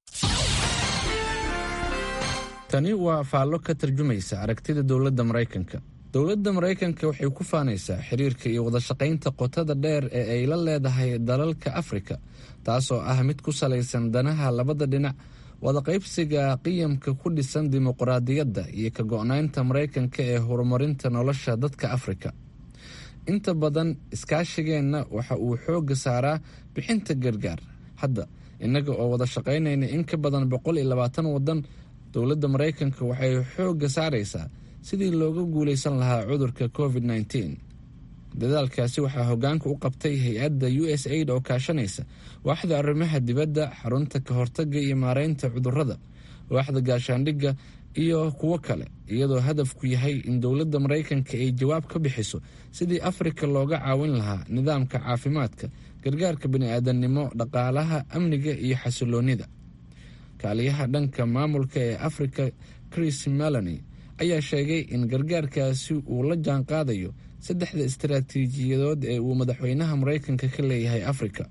tani waa faallo ka tarjumaysa aragtida dowladda maraykanka dowladda maraykanka waxay ku faanaysaa xiriirka iyo wadashaqaynta qotada dheer ee ay la leedahay dalalka afrika taasoo ah mid ku salaysan danaha labada dhinac wadaqaybsiga qiyamka ku dhisan dimuqraadiyadda iyo ka go-naynta maraykanka ee horumarinta nolosha dadka afrika inta badan iskaashigeenna waxa uu xoogga saaraa bixinta gargaar hadda innaga oo wada shaqaynayna in ka badan boqol iyo labaatan waddan dowladda maraykanka waxay xoogga saaraysaa sidii looga guulaysan lahaa cudurka covid nteen dadaalkaasi waxaa hogaanka u qabtay hay-adda u s aid oo kaashanaysa waaxda arrimaha dibadda xarunta ka hortaga iyo maareynta cudurrada waaxda gaashaandhigga iyo kuwo kale iyadoo hadafku yahay in dowladda maraykanka ay jawaab ka bixiso sidii afrika looga caawin lahaa nidaamka caafimaadka gargaarka bani-aadamnimo dhaqaalaha amniga iyo xasiloonida kaaliyaha dhanka maamulka ee afrika chris meloni ayaa sheegay in gargaarkaasi uu la jaan qaadayo saddexda istaraatiijiyadood ee uu madaxweynaha maraykanka ka leeyahay afrika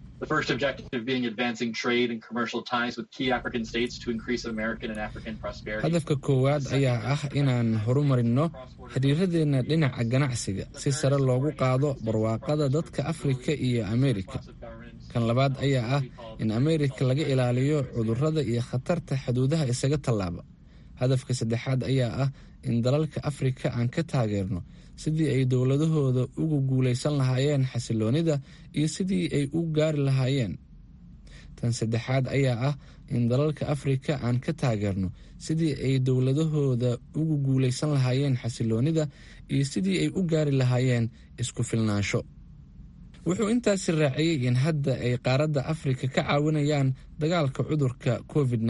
hadafka koowaad ayaa ah inaan horumarinno xiriiradeenna dhinaca ganacsiga si sare loogu qaado barwaaqada dadka afrika iyo ameerika kan labaad ayaa ah in ameerika laga ilaaliyo cudurrada iyo khatarta xuduudaha isaga tallaaba hadafka saddexaad ayaa ah in dalalka afrika aan ka taageerno sidii ay dowladahooda ugu guulaysan lahaayeen xasiloonida iyo sidii ay u gaari lahaayeen tan saddexaad ayaa ah in dalalka afrika aan ka taageerno sidii ay dowladahooda ugu guulaysan lahaayeen xasiloonida iyo sidii ay u gaari lahaayeen isku filnaansho wuxuu intaasi raaciyey in hadda ay qaaradda afrika ka caawinayaan dagaalka cudurka covid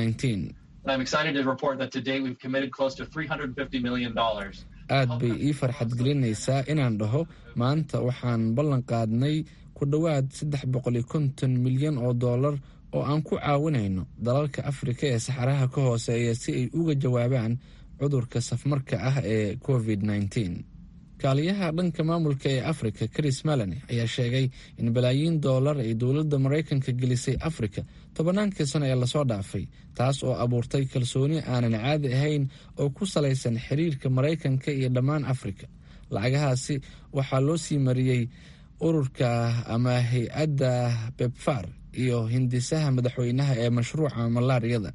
aad bay ii farxad gelinaysaa inaan dhaho maanta waxaan ballan qaadnay ku dhowaad saddex boqoliyo konton milyan oo dollar oo aan ku caawinayno dalalka afrika ee saxaraha ka hooseeya si ay uga jawaabaan cudurka safmarka ah ee covid kaaliyaha dhanka maamulka ee afrika chris malani ayaa sheegay in balaayiin dollar ay dowladda maraykanka gelisay afrika tobannaankii sano ee lasoo dhaafay taas oo abuurtay kalsooni aanan caadi ahayn oo ku salaysan xiriirka maraykanka iyo dhammaan afrika lacagahaasi waxaa loo sii mariyey ururka ama hay-adda bebfar iyo hindisaha madaxweynaha ee mashruuca malaariyada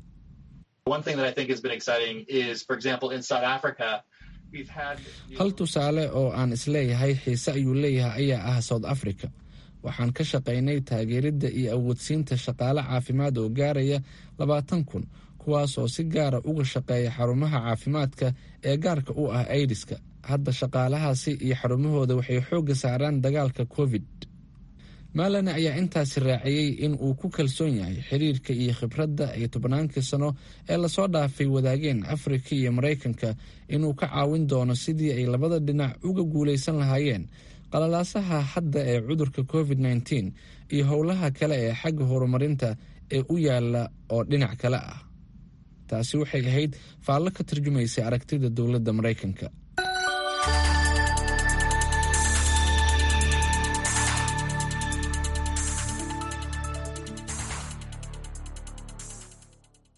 hal tusaale oo aan isleeyahay xiise ayuu leeyahay ayaa ah south africa waxaan ka shaqaynay taageeridda iyo awoodsiinta shaqaale caafimaad oo gaaraya labaatan kun kuwaas oo si gaara uga shaqeeya xarumaha caafimaadka ee gaarka u ah aidiska hadda shaqaalahaasi iyo xarumahooda waxay xoogga saaraan dagaalka covid maalane ayaa intaasi raaciyey in uu ku kalsoon yahay xiriirka iyo khibradda ay tobnaankii sano ee lasoo dhaafay wadaageen afrika iyo maraykanka inuu ka caawin doono sidii ay labada dhinac uga guulaysan lahaayeen qalalaasaha hadda ee cudurka covid nteen iyo howlaha kale ee xagga horumarinta ee u yaala oo dhinac kale ah taasi waxay ahayd faallo ka tarjumaysay aragtida dowladda maraykanka